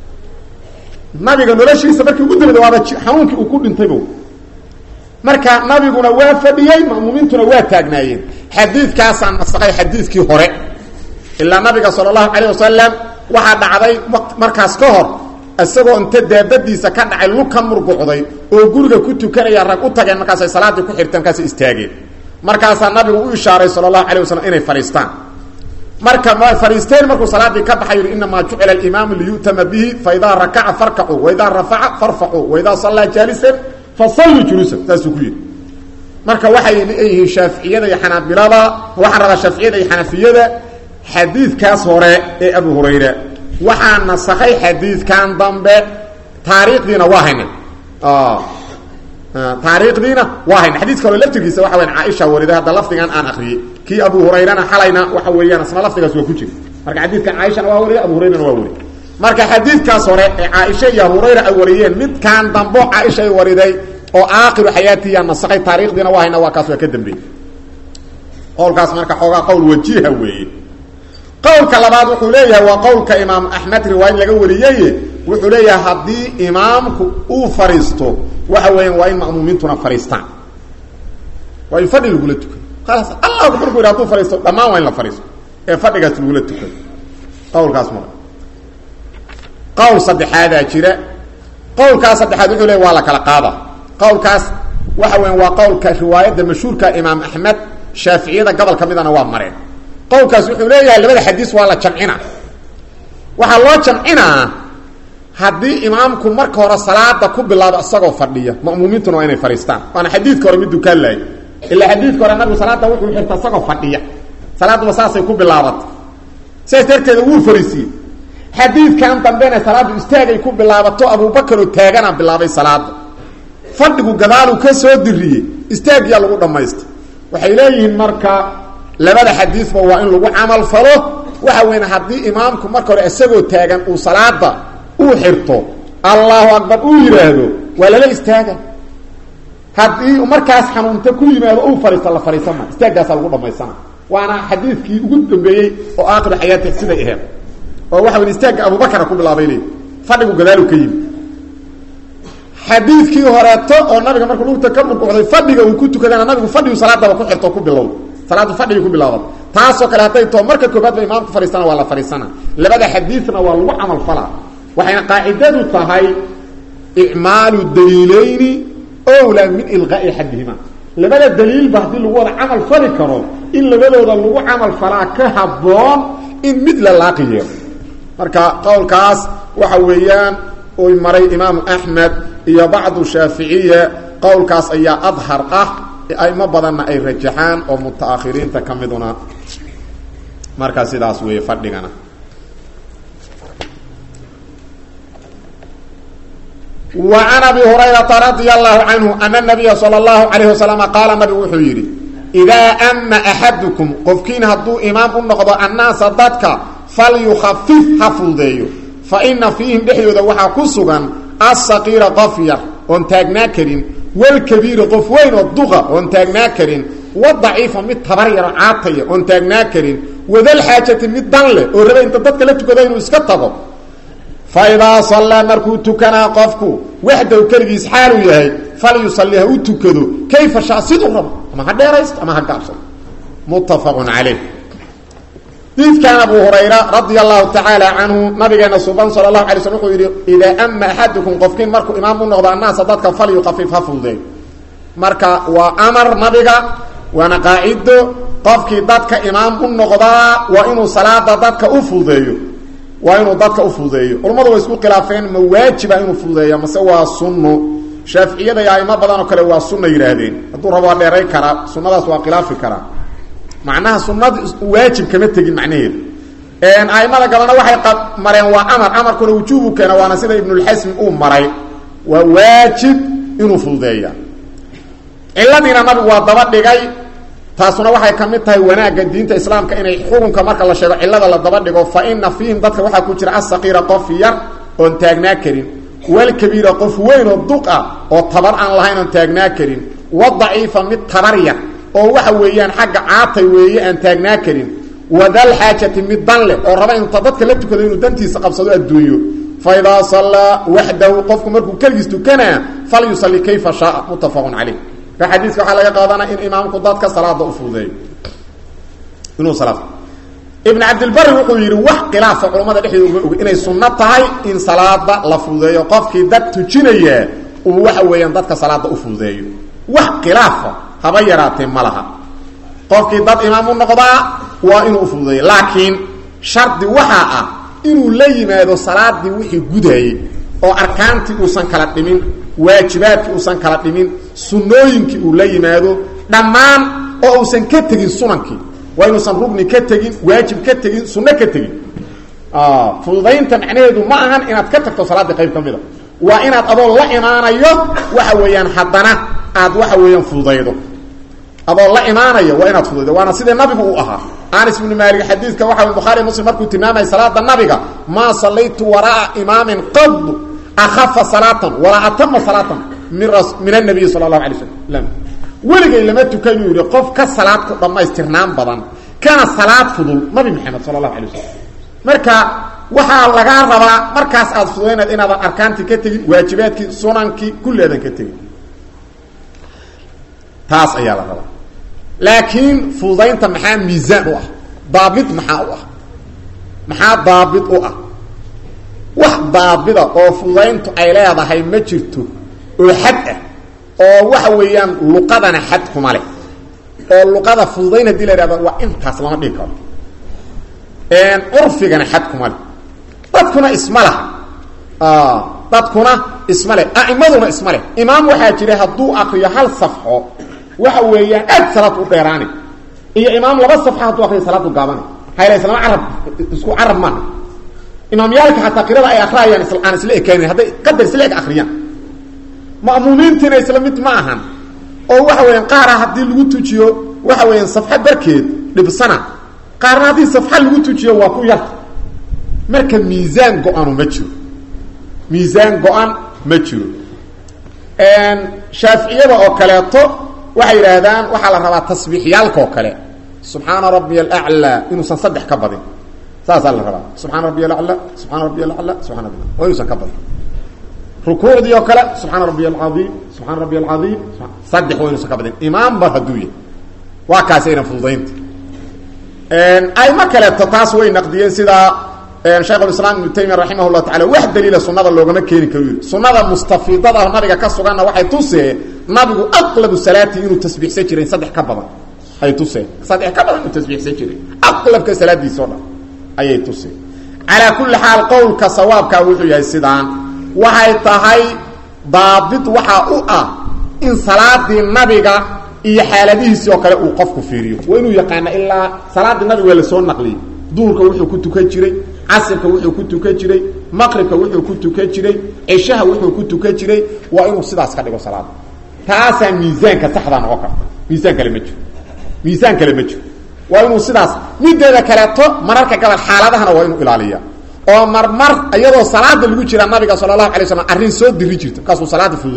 nabiga noloshiisa markii ugu dambayda waaba xanuunkii uu ku dhintayba marka nabiguna waa fadhiyey ma'muumiintuna waa taagnaayeen xadiidkaasaa nasakay xadiidkii hore ilaa nabiga sala allahu calayh wasalam waxaa dhacday markaas ka hor isagoo inta daabadiisa ka dhacay lug ka murgucday oo guriga ku tukanaya rag u tageen markaasay salaaddii ku xirteen markaasay istaageen markaasaa nabigu u ishaaray sala allahu calayh wasalam inay fadhiistaan marka ma fadhiisteen markuu salaaddii ka baxay yihi inamaa jucila alimaamu liyu'tama bihi faidaa rakaca farkacuu waidaa rafaca farfacuu waidaa sallaa jaalisan fasalluu juluusan saasuu ku yidhi marka waxay leeyihiin shaaficiyada iyo xanaabilada waxaan rabaa shaaficiyada iyo xanafiyada xadiidkaas hore ee abu hurayra waxaa nasakay xadiidkan dambe taariikhdiina waa hayna taariikhdiina waa hayna xadiidka hore laftirkiisa waxa weyan caaisha warida hadda lafdigan aan akriyey kii abu hurayrana xalayna waxa weeyaan isna lafdigaas waa ku jira marka xadiidkan caaishana waa wariya abu hurayrana waa wariy marka xadiidkaas hore ee caaisha iyo abu hurayra ay wariyeen midkaan dambo caaisha ay wariday oo aakhiru xayaatiya nasakay taarikhdiina waa hayna waa kaas waa ka dambeeyey qowlkaas marka xoogaa qowl wajiha weeye qowlka labaad wuxuu leeyahay waa qowlka imaam axmed riwaayad laga wariyey wuxuu leeyahay haddii imaamku uu fadhiisto waxa weeyaan waa in ma'muumiintuna fadhiistaan waa in fadhi lagula tukado khalaas allah markuu yidhi haduu fadhiisto dhammaan waa in la fadhiisto ee fadhigaas lagula tukado qowlkaas mara qowl saddexaadaa jira qowlkaas saddexaad wuxuu leeyahy waa la kala qaada qowlkaas waxa weyan waa qowlka riwaayadda mashhuurka imaam axmed shaaficiyada gobol ka midana waa mareen qowlkaas wuxuu leeyahay labada xadiis waa la jamcinaa waxaa loo jamcinaa haddii imaamku marka hore salaada ku bilaabo isagoo fadhiya ma'muumiintuna waa inay fadhiistaan waana xadiidka hore mid dukaan lahay ilaa xadiidka hore nabigu salaada wuxuu xirta isagoo fadhiya salaaduba saasay ku bilaabatay sidaas darteeda wuu fariisiiyey xadiidkan dambena salaaddu istaagay ku bilaabato abuubakaroo taagana bilaabay salaada fadhigu gadaaluu ka soo diriyey istaagyaa lagu dhammaystay waxay leeyihiin marka labada xadiisba waa in lagu camal falo waxa weyn haddii imaamku marka hore isagoo taagan uu salaada uu xirto allahu akbar uu yidhaahdo waa lala istaaga haddii markaas xanuunta ku yimaado uu fadhiisto la fadhiisama istaaggaasa lagu dhamaysana waana xadiidkii ugu dambeeyey oo aakhiru xayaati siday aheed oo waxa wey istaagga abubakara ku bilaabay leey fadhigu gadaalu ka yimi xadiidkii horeeto oo nabiga markuu lugta ka murkucday fadhiga uu ku tukadana nabigu fadhigu salaadaba ku xirto ku bilow salaadu fadhigii ku bilaabad taasoo kale hadday too marka koobaad ba imaamku fadhiisana waa la fadhiisana labada xadiidna waa lagu camal falaa waxayna qaacidadu tahay icmaalu daliilayni owlaa min ilqaa'i axadihima labada daliilba haddii lagu wada camal fali karo in labadooda lagu camal falaa ka habboon in mid la laaqi yeelo marka qowlkaas waxa weeyaan uy maray imaamu axmed iyo bacdu shaaficiya qowlkaas ayaa adhar ah aimo badanna ay rajaxaan oo mutaakhiriinta ka miduna markaa sidaas weeye fadhigana wa can abi hurayrata radia allahu canhu ana nabiya sala allahu calayh wasalama qaala nabigu wuxuu yidhi idaa ama axadukum qofkiin hadduu imaam u noqdo annaasa dadka falyukhafif ha fududeeyo fa ina fiihim dhexdooda waxaa ku sugan asaqiira qof yar oon taagnaa karin walkabiiri qof weyn oo duqa oon taagnaa karin wadaciifa mid tabar yaro caataya oon taagnaa karin wadalxaajati mid dan leh oo raba inta dadka la tukado inuu iska tago fa idaa sallaa markuu tukanaa qofku waxdaw keligiis xaaluu yahay fal yusalli ha u tukado kayfa shaa siduu rabo ama ha dheeraysto ama ha gaabsado muttafaqun calayh diidkan abu hurayra radia allahu tacaala canhu nabigeena suban sala allahu alay slm wuxuu yidhi idaa ama axadukum qofkiin markuu imaam u noqdo annaasa dadka fal yuqafif ha fududeey marka waa amar nabiga waana qaacido qofkii dadka imaam u noqdaa waa inuu salaada dadka u fududeeyo waa inuu dadka u fududeeyo culammadu way isku khilaafeen ma waajiba inuu fududeeya mase waa sunno shaaficiyada iyo aimo badan oo kale waa sunna yidhaahdeen hadduu rabo waa dheeray karaa sunnadaas waa khilaafi karaa macnaha sunada waajib kama tegin macnaheedu aimada galana waxay mareen waa amar amarkuna wujuubu keena waana sida ibnulxasmi uu maray waa waajib inuu fududeeya ciladiina nabigu waa daba dhigay taasuna waxay ka mid tahay wanaagga diinta islaamka inay xukunka marka la sheego cilada la daba dhigo fa ina fiihim dadka waxaa ku jira asaqiira qof yar oon taagnaa karin walkabiira qof weyn oo duq ah oo tabar aan lahayn oon taagnaa karin wadaciifa mid tabar yar oo waxa weeyaan xagga caatay weeye aan taagnaa karin wadal xaajati mid dan leh oo raba inta dadka la tukado inuu dantiisa qabsado adduunyo fa idaa sallaa waxdahu qofku markuu keligiis tukanaa fal yusalli kayfa shaaa muttafaqun caleyh ka xadiiska waxaa laga qaadanaya in imaamku dadka salaada u fududeeyo inuu salaad ibn cabdilbari wuxuu yidhi wax khilaafa culammada dhexdeeda uga oga inay sunno tahay in salaada la fududeeyo qofkii dad tujinaya uu waxa weeyaan dadka salaada u fududeeyo wax khilaafa haba yaraatee ma laha qofkii dad imaam u noqdaa waa inuu ufududeeyo laakiin shardi waxaa ah inuu la yimaado salaadii wixii gudaayey oo arkaantii uusan kala dhimin waajibaadkii uusan kala dhimin sunnooyinkii uu la yimaado dhammaan oo uusan ka tegin sunankii waa inuusan rugni ka tegin waajib ka tegin sunno ka tegin fududaynta macnaheedu ma ahan inaad ka tagto salaaddii qayb ka mida waa inaad adoo la imaanayo waxa weeyaan haddana aad waxa weeyaan fududaydo adoo la imaanayo waa inaad fududaydo waana sidii nabigu uu ahaa anas ibnu maalik xadiidka waxa bukhaari muslim markuu tilmaamaya salaada nabiga maa sallaytu wara'a imaamin qad akhafa salaatan walaa atama salaatan min min anabiyi sala allahu alay slam weligay lama tukan yuu yihi qof ka salaad ku dhammaystirnaan badan kana salaad fudul nabi maxamed sala allahu alay wasalam marka waxaa lagaa rabaa markaas aad fududaynayd inaadan arkaantii ka tegin waajibaadkii sunankii kulli aadan ka tegin taas ayaa la rabaa laakiin fududaynta maxaa miisaan u ah daabit maxaa u ah maxaa daabit u ah wax daabida oo fududayntu ay leedahay ma jirto oo xad ah oo waxa weeyaan luqadana xad kuma leh oo luqada fududayn hadii la ihahdo waa intaas lama dhigi karo curfigana xad kuma leh dadkuna isma laha dadkuna isma leh a'imaduna isma leh imaam waxaa jira hadduu akriyo hal safxo waxa weeyaan aad salaad u dheeraani iyo imaam laba safxa hadduu akriyo salaadu gaabani hayla islama carab isku carab maaha imaamyaalka xataa qirada ay akriyayaan aan isla ekaanin hadday qadar isla eg akriyaan ma'muumiintiina isla mid ma ahan oo waxa weeyaan qaara haddii lagu tujiyo waxa weeyaan safxa barkeed dhibsana qaarna haddii safxa lagu tujiyo waa ku yarta marka miisaan go-anu ma jiro miisaan go-an ma jiro shaaficiyada oo kaleeto waxay yidhaahdaan waxaa la rabaa tasbiixyaalka oo kale subxaana rabbiya alaclaa inuusan saddex ka badin saasaa la rabaa subxaana rabbiya alaclaa subxaana rabbiya alaclaa subxana rabbi waa inuusan ka badin rukuucdii oo kale subxaana rabbiya alcaiim subxaana rabbiya alcaiim saddex waa inuusan ka badin imaamba hadduu yahay waa kaasi ayna fududaynta ayma kaleeto taas way naqdiyeen sidaa shaykhulislaam ibnu taymiya raximah llah tacala wax daliila sunada loogama keeni karo yiri sunada mustafiidada nabiga ka suganna waxay tusee nabigu aqlabu salaatii inuu tasbiixsan jiray saddex ka badan ay tusee saddex ka badan inuu tasbiixsan jiray aqlabka salaadiisa o dhan ayay tusee calaa kulli xaal qowlka sawaabkaa wuxuu yahay sidaan waxay tahay daabit waxaa u ah in salaadii nabiga iyo xaaladihiisii oo kale uu qofku fiiriyo waa inuu yaqaana ilaa salaadii nabiga waa lasoo naqliyey duhurka wuxuu ku tukan jiray casirka wuxuu ku tukan jiray maqribka wuxuu ku tukan jiray cishaha wuxuu ku tukan jiray waa inuu sidaas ka dhigo salaada taasaa miisaanka saxda noqon karta miisaan kale ma jiro miisaan kale ma jiro waa inuu sidaas mideeda kaleeto mararka gabal xaaladahana waa inuu ilaaliya oo marmar iyadoo salaada lagu jira nabiga sala allahu alay slam arrin soo diri jirto markaasuu salaada fududay jiro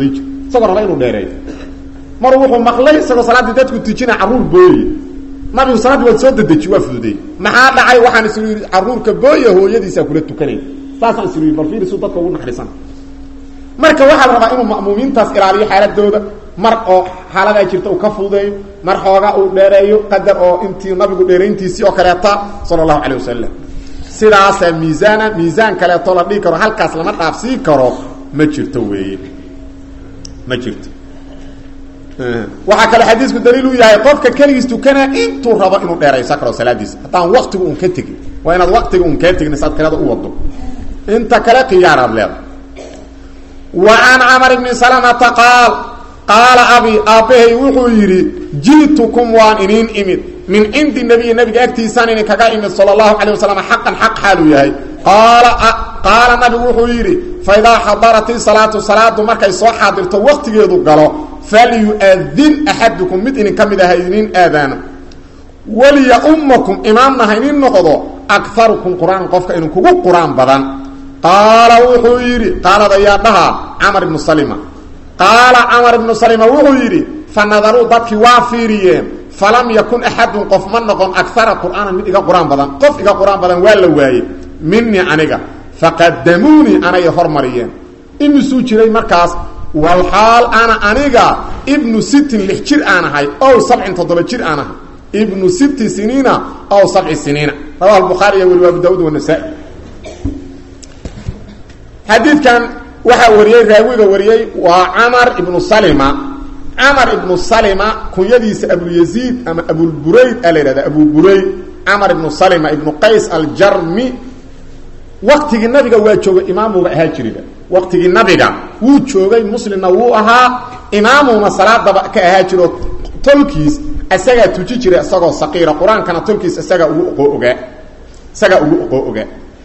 isagoo raba inuu dheereeyo mar wuxuu maqlay isagoo salaaddii dadku tujina carruur booye nabigu salaaddii waad soo dedeji waa fududeey maxaa dhacay waxaan islu yidhi carruurka booya hooyadiisaa kula tukanay saasaan islu yidhi bal fiirisu dadka ugu naxariisan marka waxaa la rabaa inuu ma'muumiintaas ilaaliyo xaaladooda mar oo xaaladaa jirta uu ka fududeeyo mar xoogaa uu dheereeyo qadar oo intii nabigu dheerayntiisii oo kaleeta sala allahu calay wasalam sidaasaa miisaana miisaan kaleeto la dhihi karo halkaas lama dhaafsii karo ma jirto weeye ma jirto waxaa kaloo xadiisku daliil u yahay qofka keligiis tukanaa intuu rabo inuu dheeraysa karo salaadiisa haddaan waktigu un ka tegin waa inaad waktiga un kaa tegin saad qirada u wado inta kale khiyaaraad leedahay wa can camar bni salamata qaal qaala abi aabbahay wuxuu yidhi ji'tukum waan iniin imid min cindi nabiyi nabiga agtiisaan idinkaga imid sala allahu calay wasalam xaqan xaq xaaluu yahay qaala qaala nabigu wuxuu yidhi fa idaa xadarati salaatu salaadu markay soo xaadirto waktigeedu galo falyu'adin axadukum mid idinka mid aha idinin aadaano waliyaumakum imaamna ha inin noqdo akarukum qur-aan qofka idinkugu qur-aan badan qaala wuxuu yidhi qaalad ayaa dhahaa camar ibnu salima qaala camar ibnu salima wuxuu yidhi fa nadaruu dadkii waa fiiriyeen falam yakun axadun qof ma noqon akara qur'aanan mid iga qur-aan badan qof iga qur-aan badan waa la waayey minii aniga faqadamuunii anay hormariyeen imisuu jiray markaas walxaal ana aniga ibnu sittin lix jir aan ahay ow sabcin toddoba jir aan ahay ibnu sitti siniina ow sabci siniina rawaha bukhaariya weli abu daawud wanasa-i xadiidkan waxaa wariyey raawiga wariyey waa camar ibnu salima camar ibnu salima kunyadiisa abulyaziid ama abulburayd aa la yidhahda abuburayd camar ibnu salima ibnu qays aljarmi waktigii nabiga waa joogay imaamuga ahaa jiriba waktigii nabiga wuu joogay muslimna wuu ahaa imaamuna salaadaba ka ahaa jiro tolkiis isagaa tuji jiray isagoo saqiira qur-aankana tolkiis isagaa ugu oqoo ogaa isagaa ugu oqoo ogaa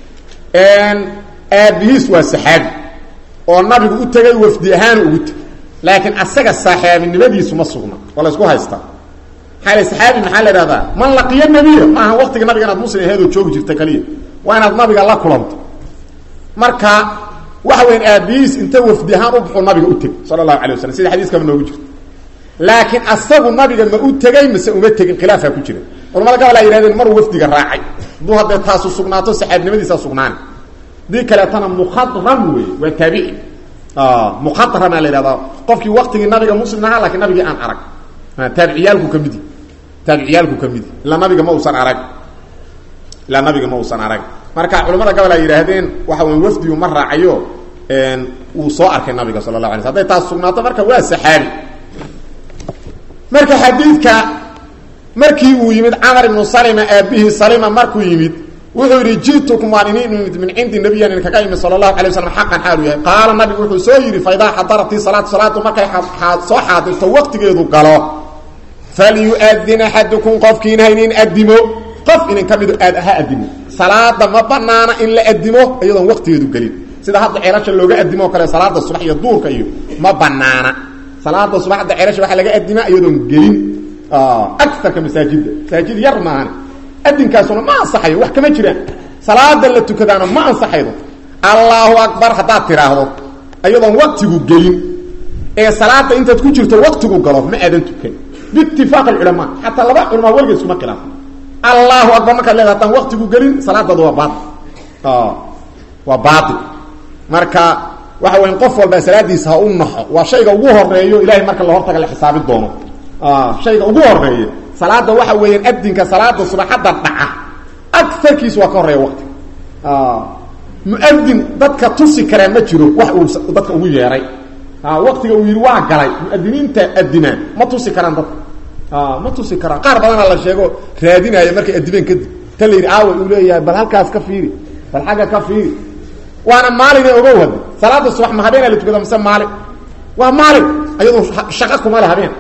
aabihiis waa saxaabi oo nabigu u tegay wafdi ahaan ugu tegay laakiin asaga saaxaabinimadiisu ma sugna waa la isku haystaa maxaa l saxaabi maxaa la ihahdaa man laqiyo nebiya maaha waktiga nabiga inaad muslim aheedoo joogi jirta kaliya waa inaad nabiga la kulanto marka waxa weyan aabihiis inta wafdi ahaan u baxuu nabiga u tegay sala allahu alay waslam sida xadiiskaba noogu jirto laakiin asagu nabiga ma u tegey mase uma tegin khilaafaa ku jira culamada gabal ay yihahdeen maruu wafdiga raacay hadduu haddee taasu sugnaato saxaabinimadiisa sugnaani dii kaleetana mukhadram wey waa taabici mukhadrama la yihahdaa qofkii waktigii nabiga muslim ahaa lakiin nabigii aan arag taabiciyaalku ka midi taabiciyaalku ka midi ilaa nabiga ma uusan arag ilaa nabiga ma uusan arag marka culamada gobol ay yidhaahdeen waxa wey wafdigu ma raacayo wuu soo arkay nabiga sala la ala sl haday taas sugnaato marka waa saxaabi marka xadiidka markii uu yimid camar ibnu salima aabihii salima markuu yimid wuxuu yidhi jitukum waan inin imid min cindi nabiyan idinkaga imid sala allahu alay waslam xaqan xaalu yahay qaala nabigu wuxuu soo yidhi fa idaa xadaratii salaatu salaadu markay soo xaadirto waktigeedu galo falyu'adin axadukum qofkiina ha inin adimo qof idin ka mido aad ha adimo salaada ma banaana in la adimo iyadoon waktigeedu gelin sida hadda ceelasha looga adimo o kale salaada subax iyo duurka iyo ma banaana salaada subax hadda ceelasha waxaa laga adimaa iyadoon gelin aarka masaajidda masaajid yar maahan adinkaasuna ma ansaxayo wax kama jiraan salaada la tukadaana ma ansaxaydo allaahu akbar haddaad tiraahdo iyadoon waktigu gelin ee salaada intaad ku jirto waktigu galo ma aadan tukan biitifaaq alculamaa xataa laba culamaa weliga iskuma khilaafo allahu akbar markaad leeda haddaan waktigu gelin salaadaadu waa baail waa baail marka waxa weya qof walba salaadiisa ha u naxo waa shayga ugu horeeyo ilahay marka la hortaga la xisaabi doono shayga ugu horeeya salaada waxa weeyaan adinka salaada subaxadda dhaca aarkiis waa ka horeeya waktiga muadin dadka tusi karaa ma jiro wax uu dadka ugu yeeray waktiga uu yidhi waa galay muadiniinta adinaa ma tusi karaan dadka ma tusi karaan qaar badana la sheego raadinaya markay adimeen kadib ta la yidhi aawa uu leeyahay bal halkaas ka fiiri bal xagga ka fiiri waana maalina ogow hada salaada subax ma habeena la tukada mise maalin waa maalin ayadoo shaqa kuma le habeen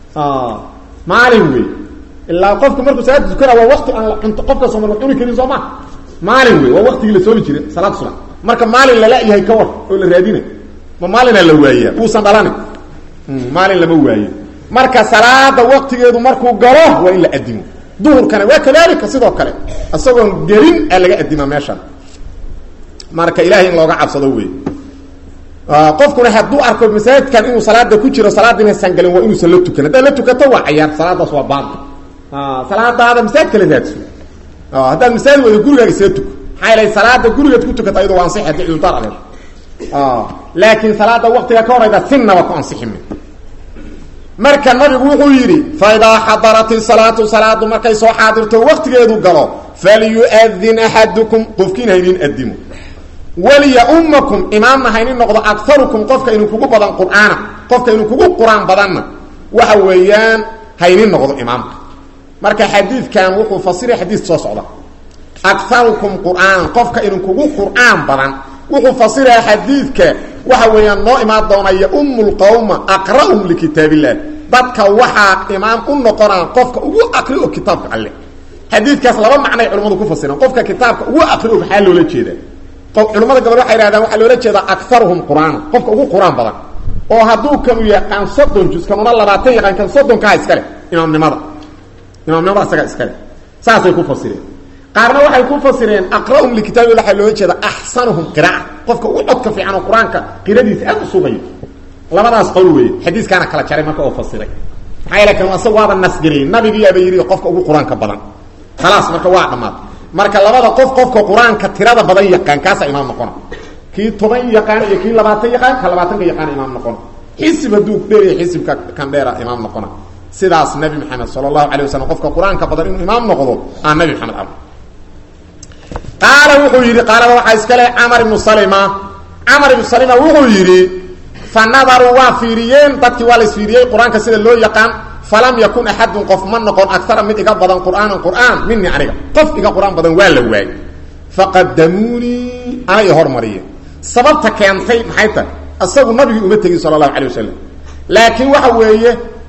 maalin wey ilaa qofku markuu salaada tukana waa wakti aan cunto qofkaasoo ma la cuni karin soo ma maalin wey waa waktigii la soomi jiray salaad subax marka maalin lala-yahay ka war oo la raadina ma maalinaa la waayaa uusan dhalanin maalin lama waayo marka salaada waktigeedu markuu galo waa in la adimo duhurkana waa kadalika sidoo kale isagoon gelin aa laga adimaa meeshan marka ilahay in looga cabsado wey qofkuna hadduu arko masaajidkan inuu salaada ku jiro salaada inaysan galin waa inuusan la tukan haddaad la tukato waa cayaar salaadaas waa baanka salaadaada masaajid kala raadso haddaad masaajid wada gurigaaga isla tuko maxaa yeelay salaada gurigaad ku tukata ayadoo waa ansixi haddii cudurdaar adeer laakiin salaada waktiga ka horayda sinaba ku ansiximi marka nabigu wuxuu yidhi faidaa xadarat isalaatu salaadu markay soo xaadirto waktigeedu galo falyuadin axadukum qofkiin haynin adimo waliyaumakum imaamna haynin noqdo agarukum qofka inu kugu badan qur'aana qofka inu kugu qur-aan badanna waxa weeyaan haynin noqdo imaamka marka xadiidkan wuxuu fasiray xadiis soo socda agarukum qur'aanan qofka inu kugu qur'aan badan wuxuu fasiraya xadiidka waxa weeyaan noo imaan doona yaumu lqawma aqra'hum likitaab illah dadka waxaa imaam u noqonaa qofka ugu aqri o kitaabka alle xadiidkaas laba macnay culimmadu ku fasiraan qofka kitaabka ugu aqri o maxaa loola jeedaa culimmada gobol waxay ihahdaan waxaa loola jeedaa akaruhum qur'aana qofka ugu qur-aan badan oo hadduu kanu yaqaan soddon juz kanuna labaatan yaqaan kan soddonkaha iskale imaamnimada imaamnimada isaga iskale saasay ku fasireen qaarna waxay ku fasireen aqra'hum likitaabi waxaa loola jeeda axsanuhum qira'a qofka ugu codka fiican oo qur-aanka qiradiisa aad u sugayo labadaas qowl weeye xadiiskaana kala jaray marka oo fasiray maxaa yeele kan asaga waaba nasgariyey nabigiyaaba yidhi qofka ugu qur-aanka badan khalaas marka waa dhammaad marka labada qof qofka qur-aanka tirada badan yaqaan kaasaa imaam noqona kii toban yaqaan iyo kii labaatan yaqaan ka labaatanka yaqaan imaam noqona xisib hadduu dheeriya xisibka kan dheera imaam noqona sidaas nabi maxamed sala allahu alay wasalam qofka qur-aanka badan inuu imaam noqdo aan nabi maxamed amr qaala wuxuu yidhi qaalada waxaa iskale camar ibnu salima camar ibnu salima wuxuu yidhi fa nadaruu waa fiiriyeen dadkii waa la isfiiriyey qur-aanka sida loo yaqaan falam yakun axadun qof ma noqon agara mid iga badan qur'aanan qur'aan minii aniga qof iga qur-aan badan waa la waayey faqadamuunii anay hormariyeen sababta keentay maxay tahay isagu nabigii uma tegin sala allahu alay wasalam laakiin waxa weeye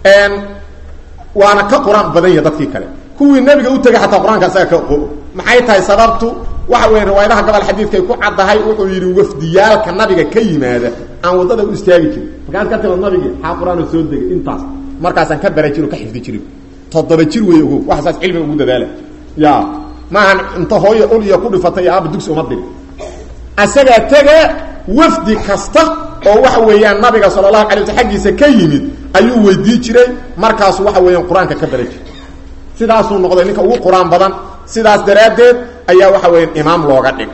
waana ka qur-aan badan yaha dadkii kale kuwii nabiga u tegay xataa qur-aanka isaga ka maxay tahay sababtu waxa weya riwaayadaha gobol xadiidkay ku caddahay wuxuu yidhi wafdiyaalka nabiga ka yimaada aan waddada u istaagi jirin markaas ka timad nabigii xaa qur-aanoo soo degay intaas markaasaan ka bara jiro ka xifdi jirin toddoba jir wey ogo waxa saas cilmiga ugu dadaala ya maahan inta hooya ul iyo ku dhifatay aaba dugsi uma diri asagaa tega wafdi kasta oo waxa weeyaan nabiga sala allahu alay wasl aggiisa ka yimid ayuu weydii jiray markaasu waxa weeyaan qur-aanka ka bara jiray sidaasuu noqday ninka ugu qur-aan badan sidaas daraaddeed ayaa waxa weya imaam looga dhig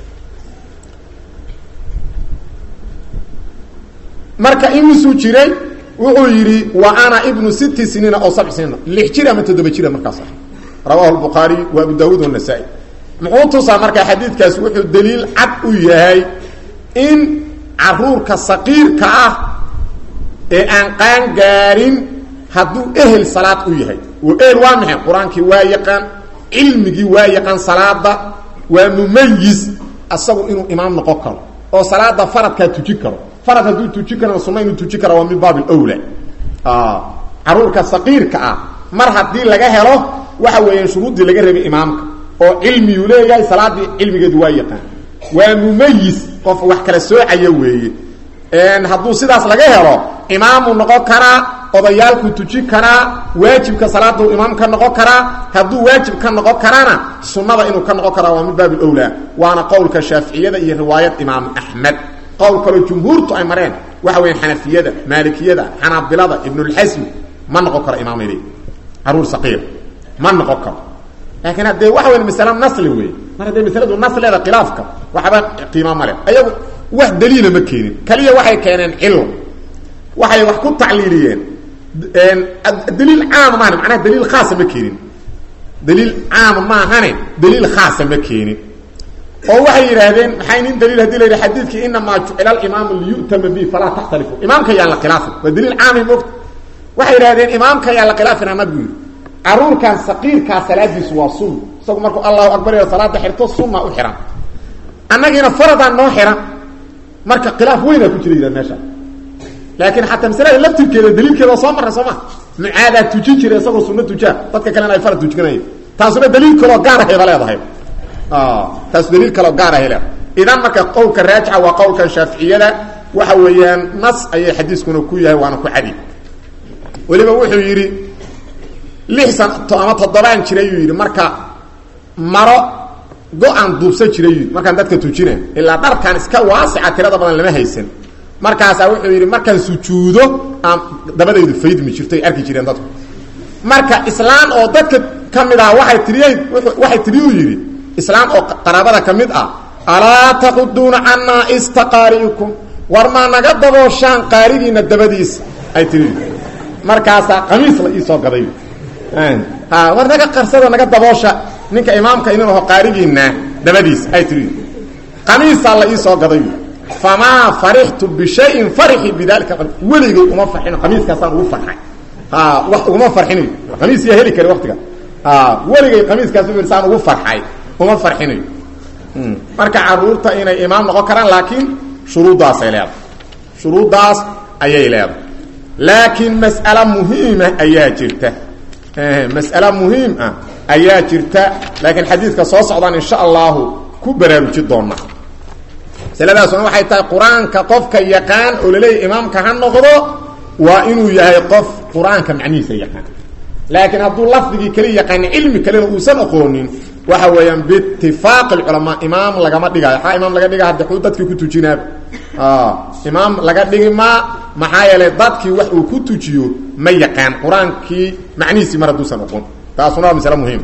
marka imisuu jiray wuxuu yidhi wa ana ibnu sitti siniina oo sabc siniina lix jir ama toddoba jira markaas ah rawahu lbukhaariy wa abu daawuud wanasa-i muxuu tusaa marka xadiidkaas wuxuu daliil cad u yahay in caruurka saqiirka ah ee aan qaan gaarin hadduu ehel salaad u yahay oo ehel waa maxay qur-aankii waa yaqaan cilmigii waa yaqaan salaada waa mumayis asagu inuu imaam noqon karo oo salaada faradkaa tuji karo farad hadduu tuji karana sunna inuu tuji kara waa min baab lwla caruurka saqiirka ah mar haddii laga helo waxa weeyaan shuruuddii laga rabay imaamka oo cilmiyuu leeyahay salaadii cilmigeedu waa yaqaan waa mumayis qof wax kala soocaya weeye hadduu sidaas laga helo imaamuu noqon karaa odayaalku tuji karaa waajibka salaaduu imaam ka noqon karaa hadduu waajib ka noqon karana sunnada inuu ka noqon karaa waa min baab lwlaa waana qowlka shaaficiyada iyo riwaayad imaam axmed qowl kaloo jumhuurtu ay mareen waxa weya xanafiyada maalikiyada xanaabilada ibnulxasmi ma noqon karo imaamad caruur saqiir ma noqon karo laakiin haddee waxa weya masale nasli wey mar haddee masaladu nasleeda khilaafka waxba qiima male ayagu wax daliila ma keenin kaliya waxay keeneen cilo waxay wax ku tacliiliyeen daliil caama maahan macnaha daliil khaasa ma keenin daliil caama maahane daliil khaasa ma keenin oo waxay yidhaahdeen maxay nin daliil hadii la yidhi xadiidkii inamaa jucila alimaamu liyu'tama bi falaa taxtalifu imaamka yaan la khilaafin waa daliil caamay moogta waxay yidhahdeen imaamka yaan la khilaafina nabigu yidhi caruurkan saqiirkaa salaadiisu waa sunna isagu markuu allahu akbar iyo salaada xirto sunna u xihan annagiina faradaan noo xihan marka khilaaf weynaa ku jira yidhahd meesha laakiin xataa masalada laftirkeeda daliilkeeda soo marray soo ma mucaadaa tujin jira isagoo sunno tujaa dadka kalena ay farad tujikanaya taasuna daliil kaloo gaar ahayba leedahay taas daliil kaloo gaar ahay leedahay idan marka qowlka raajixa waa qowlkan shaaficiyada waxa weeyaan nas ayay xadiiskuna ku yahay waana ku cadi weliba wuxuu yidhi lix san ama toddobaan jiray yuu yidhi marka maro go-aan duubsan jiray yuu yidhi markaan dadka tujina ilaa dharkan iska waasica tirada badan lama haysan markaasaa wuxuu yidhi markaan sujuudo aan dabadaydu faydmi jirto ay arki jireen dadku marka islaan oo dadka ka mid ah waay tiriyey waxay tiriyuu yidhi islaan oo qaraabada ka mid ah alaa taquduuna cannaa istaqaari'ikum war maa naga dabooshaan qaarigiina dabadiisa ay tiri markaasaa qamiis la iisoo gaday war naga qarsada naga daboosha ninka imaamka inin aho qaarigiina dabadiisa ay tiri qamiisaa la iisoo gaday famaa farixtu bishayin farixi bidalika weligay uma farxino qamiiskaasaan ugu farxay wax uguma farxinayo qamiis yaa heli kara waqtiga weligay qamiiskaas saan ugu farxay uma farxinayo marka caruurta inay imaam noqon karaan laakiin shuruuddaasay leedahay shuruuddaas ayay leedahay laakiin mas'ale muhiima ayaa jirta mas'ale muhiim ah ayaa jirta laakiin xadiidka soo socdaan insha allahu ku baraaruji doona masaladaasuna waxay tahay qur-aanka qofka yaqaan oo laleeyahy imaamka ha noqdo waa inuu yahay qof qur-aanka macnihiisa yaqaan laakiin hadduu lafdigii keli yaqaani cilmi kalena uusan aqoonin waxa weeyaan biitifaaqi alculamaa imaam lagama dhigaayo maxaa imaam laga dhiga hadda xuu dadkii ku tujinaaba imaam laga dhigi maa maxaa yeelay dadkii wax uu ku tujiyo ma yaqaan qur-aankii macnihiisii mar hadduusan aqoon taasuna waa masale muhiim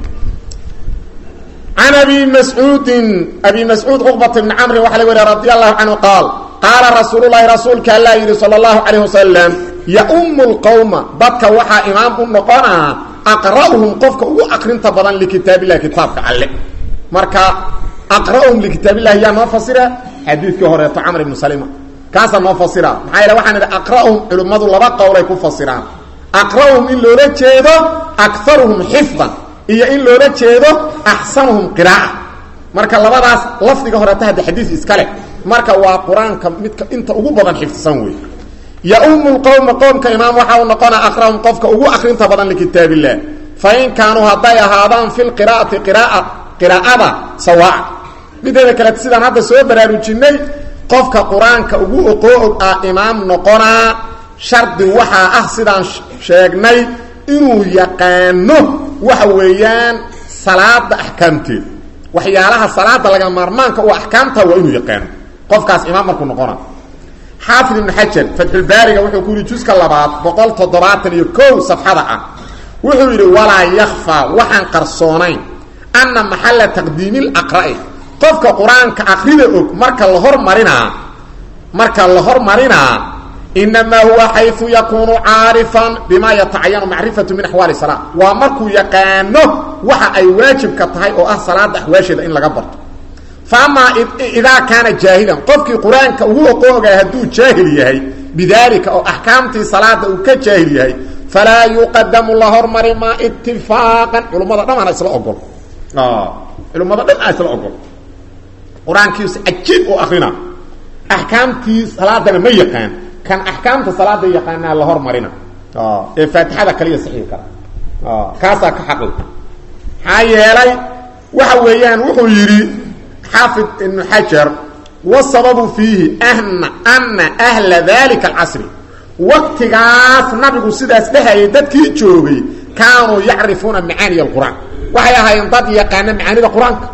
can abi mascuudin abi mascuud cuqbat bni camrin waxa laga wariya radi allahu canhu qaal qaala rasuulu lahi rasuulka allaa yidhi sala allahu calayh wasalam yaumu lqowma dadka waxaa imaam u noqonaa aqra'uhum qofka ugu akrinta badan likitaabillahi kitaabka alle marka aqra'uhum likitaabillahi yaa noo fasira xadiidkii horeeto camr ibnu salima kaasaa noo fasira maxaa yeele waxaan idhi aqra'uhum culimmadu laba qowlay ku fasiraan aqra'uhum in loola jeedo akaruhum xifdan iyo in loola jeedo axsanuhum qiraa'a marka labadaas lafdiga horeeto hadda xadiis iska leh marka waa qur-aanka midka inta ugu badan xifdisan wey yaumu lqowma qoomka imaam waxaa u noqona aqrahum qofka ugu akrinta badan likitaab illah fain kaanuu hadday ahaadaan fi lqiraa'ati qiraa qiraa'ada sawaaca mideeda kale sidaan hadda soo baraarujinay qofka qur-aanka ugu oqoo-og ah imaam noqonaa shardi waxaa ah sidaan sheegnay inuu yaqaano waxa weeyaan salaada axkaamteeda waxyaalaha salaada laga maarmaanka u axkaamta waa inuu yaqaano qofkaas imaam markuu noqona xaafid ibnu xajar fatxulbaariga wuxuu ku yidhi juska labaad boqol toddobaatan iyo kow safxada ah wuxuu yidhi walaa yakfaa waxaan qarsoonayn anna maxalla taqdiimilaqra'i qofka qur-aanka akrida og marka la hormarinaa marka la hormarinaa inamaa huwa xayu yakuunu caarifan bima yatacayanu macrifatu min axwaali salaa waa markuu yaqaano waxa ay waajibka tahay oo ah salaada axwaasheeda in laga barto faamaa idaa kaana jaahilan qofkii qur-aanka ugu oqoogaa hadduu jaahil yahay bidaalika oo axkaamtii salaada uu ka jaahil yahay falaa yuqadamu la hormari maa itifaaqan culummada dhan ana isla ogol culummada dhan aa isla ogol qur-aankiisa cajiib oo akrina axkaamtii salaadana ma yaqaan kan axkaamta salaada yaqaanaa la hormarina ee faatixada kaliya saxiix kara kaasaa ka xaqi maxaa yeelay waxa weeyaan wuxuu yidhi xaafid ibnu xajar wasababu fiihi ana ana ahla dalika alcasri waktigaas nabigu sidaas dhehayay dadkii joogay kaanuu yacrifuuna macaaniy alqur'aan waxay ahaayeen dad yaqaana macaanida qur-aanka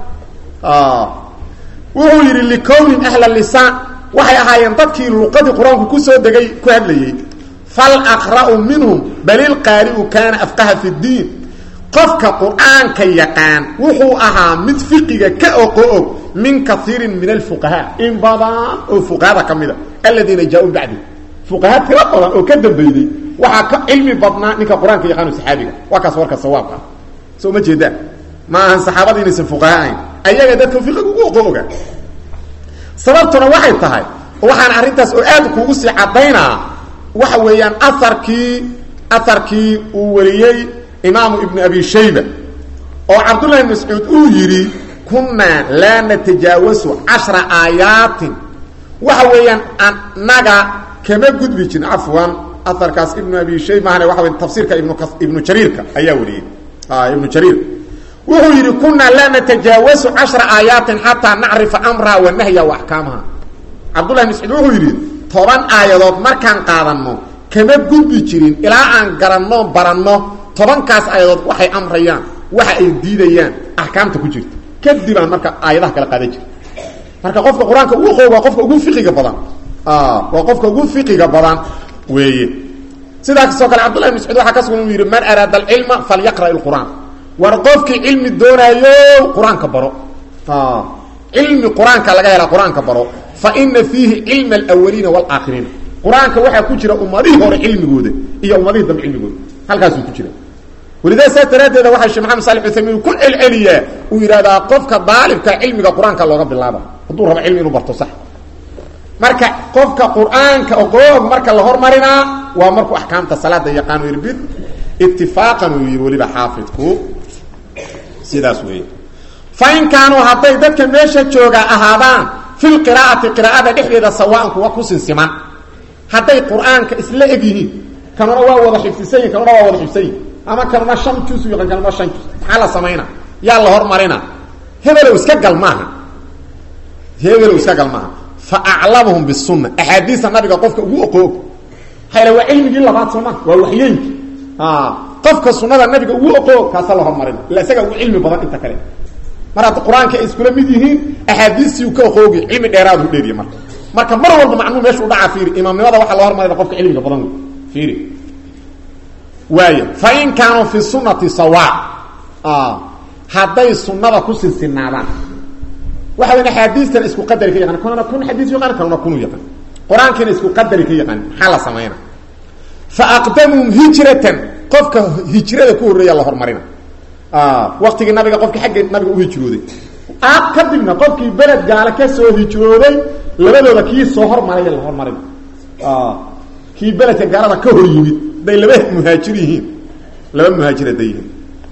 wuxuu yidhi likownin ahla lisaan waxay ahaayeen dadkii luqadii qur-aanku kusoo degay ku hadlayey falaqra'u minhum balilqaari'u kaana afqaha fi ddiin qofka qur-aanka yaqaan wuxuu ahaa mid fiqiga ka oqo og min kaiirin min alfuqahaa in badan oo fuqahada ka mida aladiina jaa-uu bacdi fuqaha tiro badan oo ka dambeeyey waxaa ka cilmi badnaa ninka qur-aanka yaqaano saxaabiga waa kaas warka sawaabka soo ma jeedaan ma ahan saxaabada inaysan fuqaha ahayn ayaga dadka fiqiga ugu oqo oga sababtuna waxay tahay waxaan arrintaas oo aad kuugu sii caddaynaa waxa weeyaan aarkii aharkii uu wariyey imaamu ibnu abi shayba oo cabdullahi mascuud uu yidhi kunnaa laa natajaawasu cashra aayaatin waxa weeyaan annaga kama gudbi jirin cafwan aharkaas ibnu abi shayba mahane waxa wey tafsiirka ibnu ibnu jariirka ayaa wariyey ibnu jariir wuxuu yidhi kunaa laa natajaawasu cashra aayaatin xataa nacrifa amraha wa nahya wa axkaamaha cabdullahi mascuud wuxuu yidhi toban aayadood markaan qaadanno kama gudbi jirin ilaa aan garanno baranno tobankaas aayadood waxay amrayaan waxa ay diidayaan axkaamta ku jirta kadibaan marka aayadaha kala qaadan jira marka qofka qur-aanka ugu qooga qofka ugu fiqiga badan waa qofka ugu fiqiga badan weeye sidaa kasoo kale cabdullahi bn mascuud waxaa ka sugan inuu yidhi man araada alcilma falyaqra' ilqur'aan war qofkii cilmi doonaayo qur-aanka baro cilmi qur-aanka laga hela qur-aanka baro fa ina fiihi cilma alawaliina waalaakhiriina qur-aanka waxaa ku jira ummadihii hore cilmigooda iyo ummadihii dambe cilmigooda halkaasuu ku jira walidaa saas daraaddeeda waxaa sheekh maxamed salix uthaymiin ku celceliyaa uu yidhahdaa qofka daalibka cilmiga qur-aanka looga bilaaba hadduu rabo cilmi inuu barto sax marka qofka qur-aanka ogoog marka la hormarinaa waa markuu axkaamta salaada yaqaano yidhi bid itifaaqan uu yidhi weliba xaafidku sidaas weeye fa in kaanuu hadday dadka meesha jooga ahaadaan fi lqiraa'ati qiraa'ada dhexdeeda sawaan kuwa ku sinsiman hadday qur-aanka isla eg yihiin kanuna waa wada xifdisan yihin kanuna waa wada xifsan yihin ama kanuna shan jus yaqaan kanuna shan jus maxaa la samayna yaa la hormarina hebelow iska gal maaha hebelow iska gal maaha fa aclamuhum bisunna axaadiista nabiga qofka ugu oqoog hayla waa cilmigii labaad sooma waa waxyeenki qofka sunada nabiga ugu oqoog kaasa la hormarina illa isaga ugu cilmi badan inta kale mar hadda qur-aanka ay iskula mid yihiin axaadiistii u ka oqoogi cilmi dheeraadu dheeriya marka marka mar walba macnuu meesha u dhacaa fiiri imaamnimada waxaa loo hormarina qofka cilmiga badan wey fiiri waaya fa in kaanuu fi sunati sawa hadday sunada ku sinsinaadaan waxa weyn axaadiistan isku qadari ka yaqaan kunana kun xadiis yaqaan kanuna kunu yaqaan qur-aankiina isku qadari ka yaqaan maxaa la samayna fa aqdamuhum hijratan qofka hijrada ku horreeya la hormarina waktigii nabiga qofkii xagga nabiga u hijrooday kadibna qofkii beled gaale ka soo hijrooday labadooda kii soo hormaraya la hormarina kii beledka gaalada ka hor yimid day laba muhaajir yihiin laba muhaajir hadday yihiin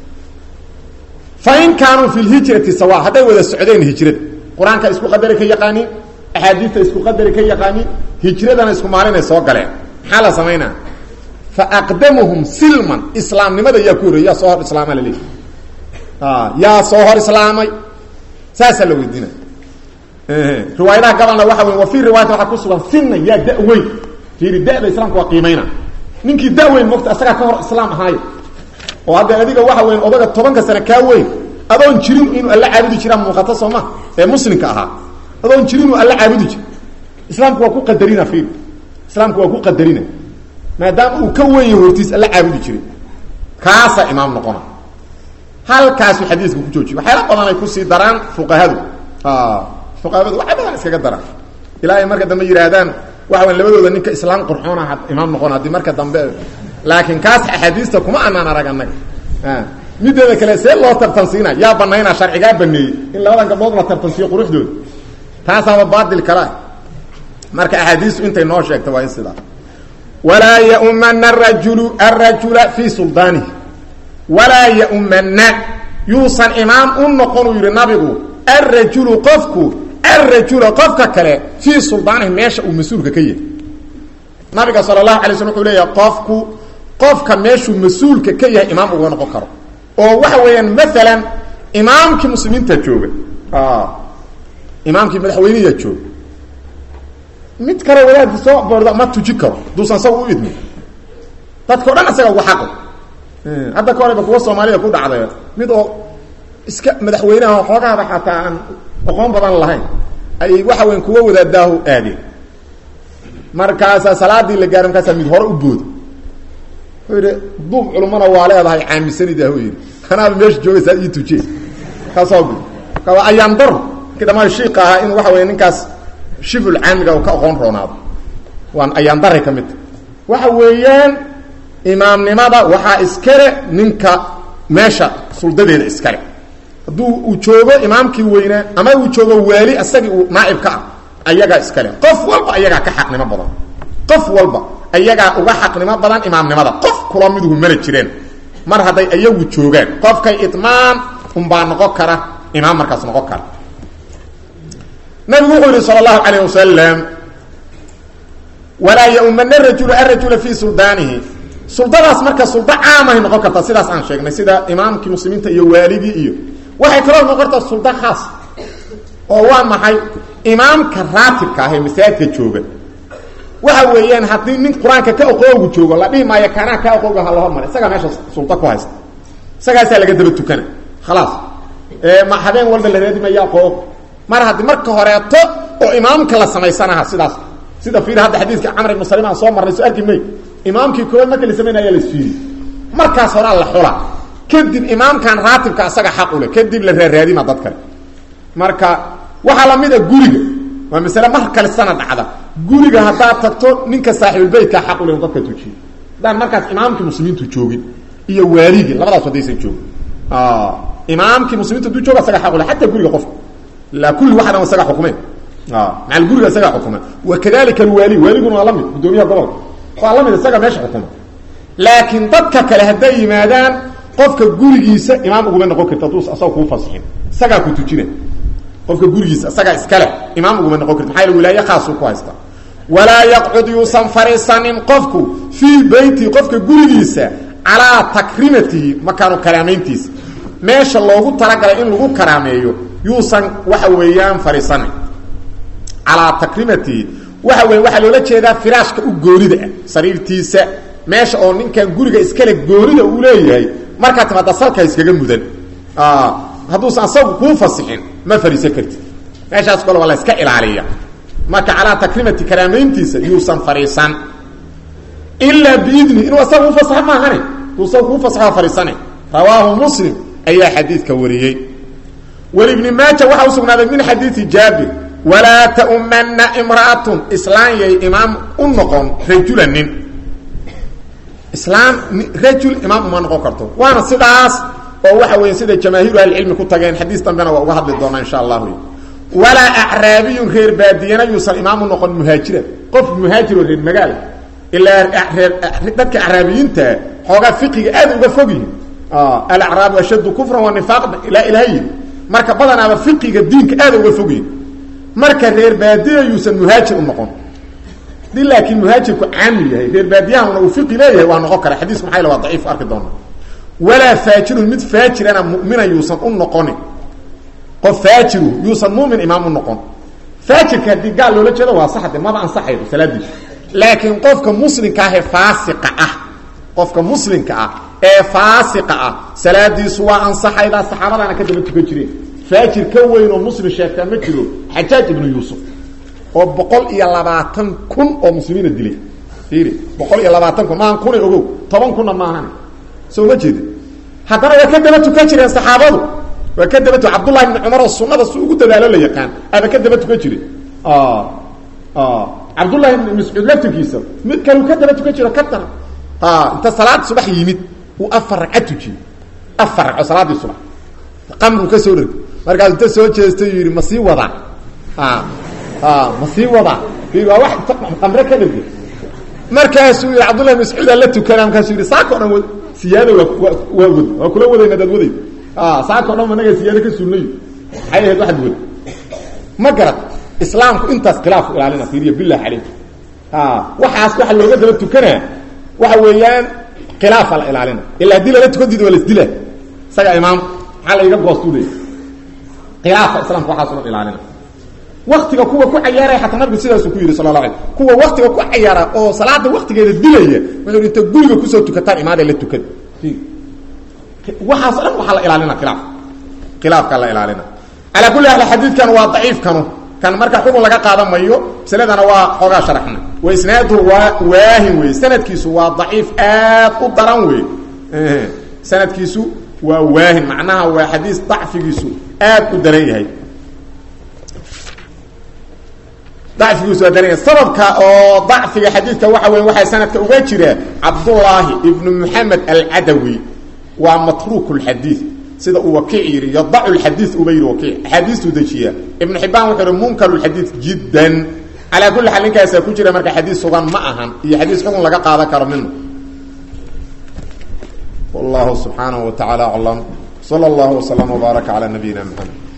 fa in kaanuu fi lhijrati sawa hadday wada socdeen hijrada qur-aanka isku qadari ka yaqaaniin axaadiista isku qadari ka yaqaaniin hijradana isku maalinay soo galeen maxaa la samaynaa fa aqdamuhum silman islaamnimada yaa ku horreey yaa soo hor islaama la leeyahy yaa soo hor islaamay saasaa la weydiina riwaayadaha gabalna waxa wey wa fii riwaayati waxaa ku sugan sinna yaa da-weyn fiiri da-da islaamka waa qiimayna ninkii da-weyn mogta asagaa ka hor islaam ahaayo oo hadda adiga waxa weyn odaga tobanka sane kaa weyn adoon jirin inuu alla caabudi jiraa muuqato soo ma ee muslimka ahaa adoon jirin inuu alla caabudi jir islaamku waa ku qadarina fiiri islaamku waa ku qadarina maadaama uu ka weyn yahay hortiis alla caabudi jiray kaasaa imaam noqona halkaasuu xadiiska ku joojiye waxyaala badan ay kusii daraan fuqahadu fuqahadu waxay badan iskaga daraan ilaa ay marka dambe yidhaahdaan waxa weyn labadooda ninka islaam qurxoona imaam noqon haddii marka dambe laakiin kaas axaadiista kuma anaan arag annaga mideeda kale see loo tartansiina yaa banaynaa sharcigaa baneeyey in labadan gabdhood la tartansiiyo quruxdooda taasaaba baatil kala marka axaadiistu intay noo sheegta waa in sidaa walaa yaumana arajulu arajula fii suldaanihi walaa yaumana yuusan imaam u noqon uu yidhi nabigu arajulu qofku arajula qofka kale fii suldaanihi meesha uu mas-uulka ka yahay nabiga sala allahu alay slm wuxuu leeyahay qofku qofka meeshuu mas-uulka ka yahay imaam uga noqon karo oo waxa weeyaan maalan imaamkii muslimiinta jooga imaamkii madaxweyneya jooga mid kale wadaadka soo boorda ma tuji karo duusan saga u idmi dadka o dhan isaga uga xaqo hadda ka horeba kuwa soomaalida ku dhacday mid oo iska madaxweynaha xoogaaba xataa aan aqoon badan lahayn ay waxa weyan kuwa wadaadaahu aadeen markaasaa salaadii la gaaro markaasaa mid hore u booda wuxuu yidhi duub culumana waa leedahay caamisanid ah yidhi kanaaba meesha joogaysaa ii tuje kaasoo gud waa ayaan dar markii dhamaan shiika ahaa in waxa weya ninkaas shiful caamiga uu ka aqoon roonaado waan ayaan daray ka mid ta waxa weeyaan imaamnimada waxaa iskale ninka meesha suldadeeda iskale hadduu uu joogo imaamkii weynaa ama uu joogo waali asagii uu naaibka ah ayagaa iskale qof walba ayagaa ka xaqnimo badan qof walba ayagaa uga xaqnimo badan imaamnimada qof kula miduhu mala jireen mar hadday ayagu joogaan qofkay idmaan unbaa noqon kara imaam markaas noqon kara nabigu wuxuu yihi sal اlahu alayh wasalam walaa yaumana rajulu arajula fi suldaanihi suldadaas marka suldo caamahay noqon kartaa sidaas aan sheegnay sida imaamkii muslimiinta iyo waaligii iyo waxay kaloo noqon kartaa suldo khaas oo waa maxay imaamka raatibka ah ee masaajidka jooga waxa weeyaan haddii nin qur-aanka ka oqoogu joogo la dhihi maayo kanaa ka oqooga ha la hormara isagaa meesha suldo ku haysta isagaasaa laga daba tukana khalaas ma habeen walba la raadimaya aqoog mar haddii marka horeeto oo imaamka la samaysanaha sidaas sida fiir hadda xadiidka camr ibnu salim aan soo marnay soo arki may imaamkii koowaad marka la samaynaya ayaa la isfiiri markaas horaa la xula kadib imaamkan raatibka asaga xaq ule kadib la raaraadima dad kale marka waxaa lamid a guriga waa masale mar kale sana dhacda guriga haddaad tagto ninka saaxibulbeytka xaq ule dadka tujiyo haddaan markaas imaamkii muslimiintu joogin iyo waaligii labadaas haddaysan joogin imaamkii muslimiinta haduu jooga asaga xaq ule xataa guriga qofka la kulli waxa dhan isaga xukumeen macal guriga isaga xukuma wakadalika alwaali waaliguna waa lamid guddoomiyaha gobolka waa lamid isaga meesha xukuma laakiin dadka kale hadday yimaadaan qofka gurigiisa imaam uguma noqon karti hadduu asaga kuu fasixin isagaa ku tujina qofka gurigiisa isagaa iskale imaam uguma noqon karti maxaa yl wilaaye khaasuu ku haysta walaa yaqcud yuusan fariisanin qofku fii beyti qofka gurigiisa calaa takrimatihi makaanu karaamayntiisa meesha loogu talagalay in lagu karaameeyo yuusan waxa weeyaan fariisanin calaa takrimatihi waxa weya waxaa loola jeedaa firaashka u goonida ah sariirtiisa meesha oo ninkan guriga iskale goonida uu leeyahay markaa timaada salka iskaga mudan hadduusan asagu kuu fasixin ma fariisan kartid meeshaas kale waa la iska ilaaliya marka calaa takrimati karaamayntiisa yuusan fariisan ilaa biidni inuu asaga u fasaxo maahane duu asaga kuu fasaxo fariisane rawaahu muslim ayaa xadiidka wariyey walibni maaja waxaa usugnaaday min xadiidi jaabir walaa taumana imra'atun islaan yay imaam u noqon rajula nin islaam rajul imaam uma noqon karto waana sidaas oo waxa weya sida jamaahiiru ahlicilmi ku tageen xadiis dambena waa uga hadli doonaa insha allahu walaa acraabiyun reer baadiyana yuusan imaam u noqon muhaajiran qof muhaajir oo reer magaala ilaa reer dadka acraabiyiintaa xoogaa fiqiga aad uga fog yihin alacraabu ashaddu kufran wa nifaaqna ilaa ilaha yidhi marka badanaaba fiqiga diinka aad uga fog yihin marka reer baadiya yuusan muhaajir u noqon di laakiin muhaajirku caamil yahay reer baadiyahana uu fiqi leeyahay waa noqon kara xadiisku maxaa waa daciif arki doona walaa faajirun mid faajirana mumina yuusan u noqonin qof faajiru yuusan mumin imaam u noqon faajirka haddii gaal loola jeedo waa saxde maba ansaxaydo salaadiisu laakiin qofka muslimka ah ee faasiqa ah qofka muslimka ah ee faasiqa ah salaadiisu waa ansaxaydaa saxaabadaana ka daba tukan jireen faajir ka weyn oo muslim sheegtaa ma jiro xajaaj ibnu yuusuf oo boqol iyo labaatan kun oo muslimiina dilay fiiri boqol iyo labaatan kun maahan kuna ogow toban kunna maahan soo ma jeedi haddana waa ka daba tukan jireen saxaabadu waa ka daba tu cabdullahi ibni cumar oo sunada si ugu dadaalo la yaqaan aba ka daba tukan jire cabdullahi ibni mascuud laftirkiisa mid kaleu ka daba tukan jiro ka dara inta salaad subax yimid uu afar ragca tujiyey afar ragco salaadii subax qamru ka soo dheg markaas inta soo jeestay yidhi ma sii wadaa ma sii wadaa waa wax qamre ka dhege markaasuu yidhi cabdullahi mascuudaa la tukana markaasuu yidhi saaka o dhan w siyaada waa waa wad waa kula wadayna adaad waday saaka o dhan managa siyaado ka suulnayo maxay ahayd waxaad wad ma garad islaamku intaas khilaafku ilaalina fiiriya billah caleyk waxaas waxa looga daba tukanaa waxa weeyaan khilaafa la ilaalina ila haddii lala tukan diida waa lasdila isaga imaam maxaa la iga goostu leey khilaafa islaamka waxaaso dhan ilaalina waktiga kuwa ku cayaaraya xataa nabigu sidaasuu ku yidhi sala la alay kuwa waktiga ku cayaara oo salaada waktigeeda dilaya wuxuu inta guriga kusoo tukataan imaada la tukada waxaaso dhan waxaa la ilaalina khilaaf khilaafkaa la ilaalina calaa kulli hal xadiidkan waa daciifkanu kan marka xukun laga qaadan mayo masaladana waa xoogaa sharaxna wa isnaaduhu waa waahin wey sanadkiisu waa daciif aad u daran wey sanadkiisu waa waahin macnaha waa xadiis dacfigiisu aad u daran yahay dacfigiisu waa daran yahay sababka oo dacfiga xadiidka waxa weya waxaa sanadka uga jira cabdullaahi ibnu moxamed alcadawi waa matruuk lxadiid sida uu wakiic yidhi yadacu lxadiid uba yidhi wakiic axaadiistuu dejiya ibnu xibaan wuxuu yihi munkar lxadiid jiddan calaa kulli xaal ninkaasaa ku jira marka xadiis sugan ma ahan iyo xadiis xukun laga qaadan karo minu wallahu subxaanahu wa tacaala aclam sala allahu waslama wbaaraka calaa nabiyina maxamed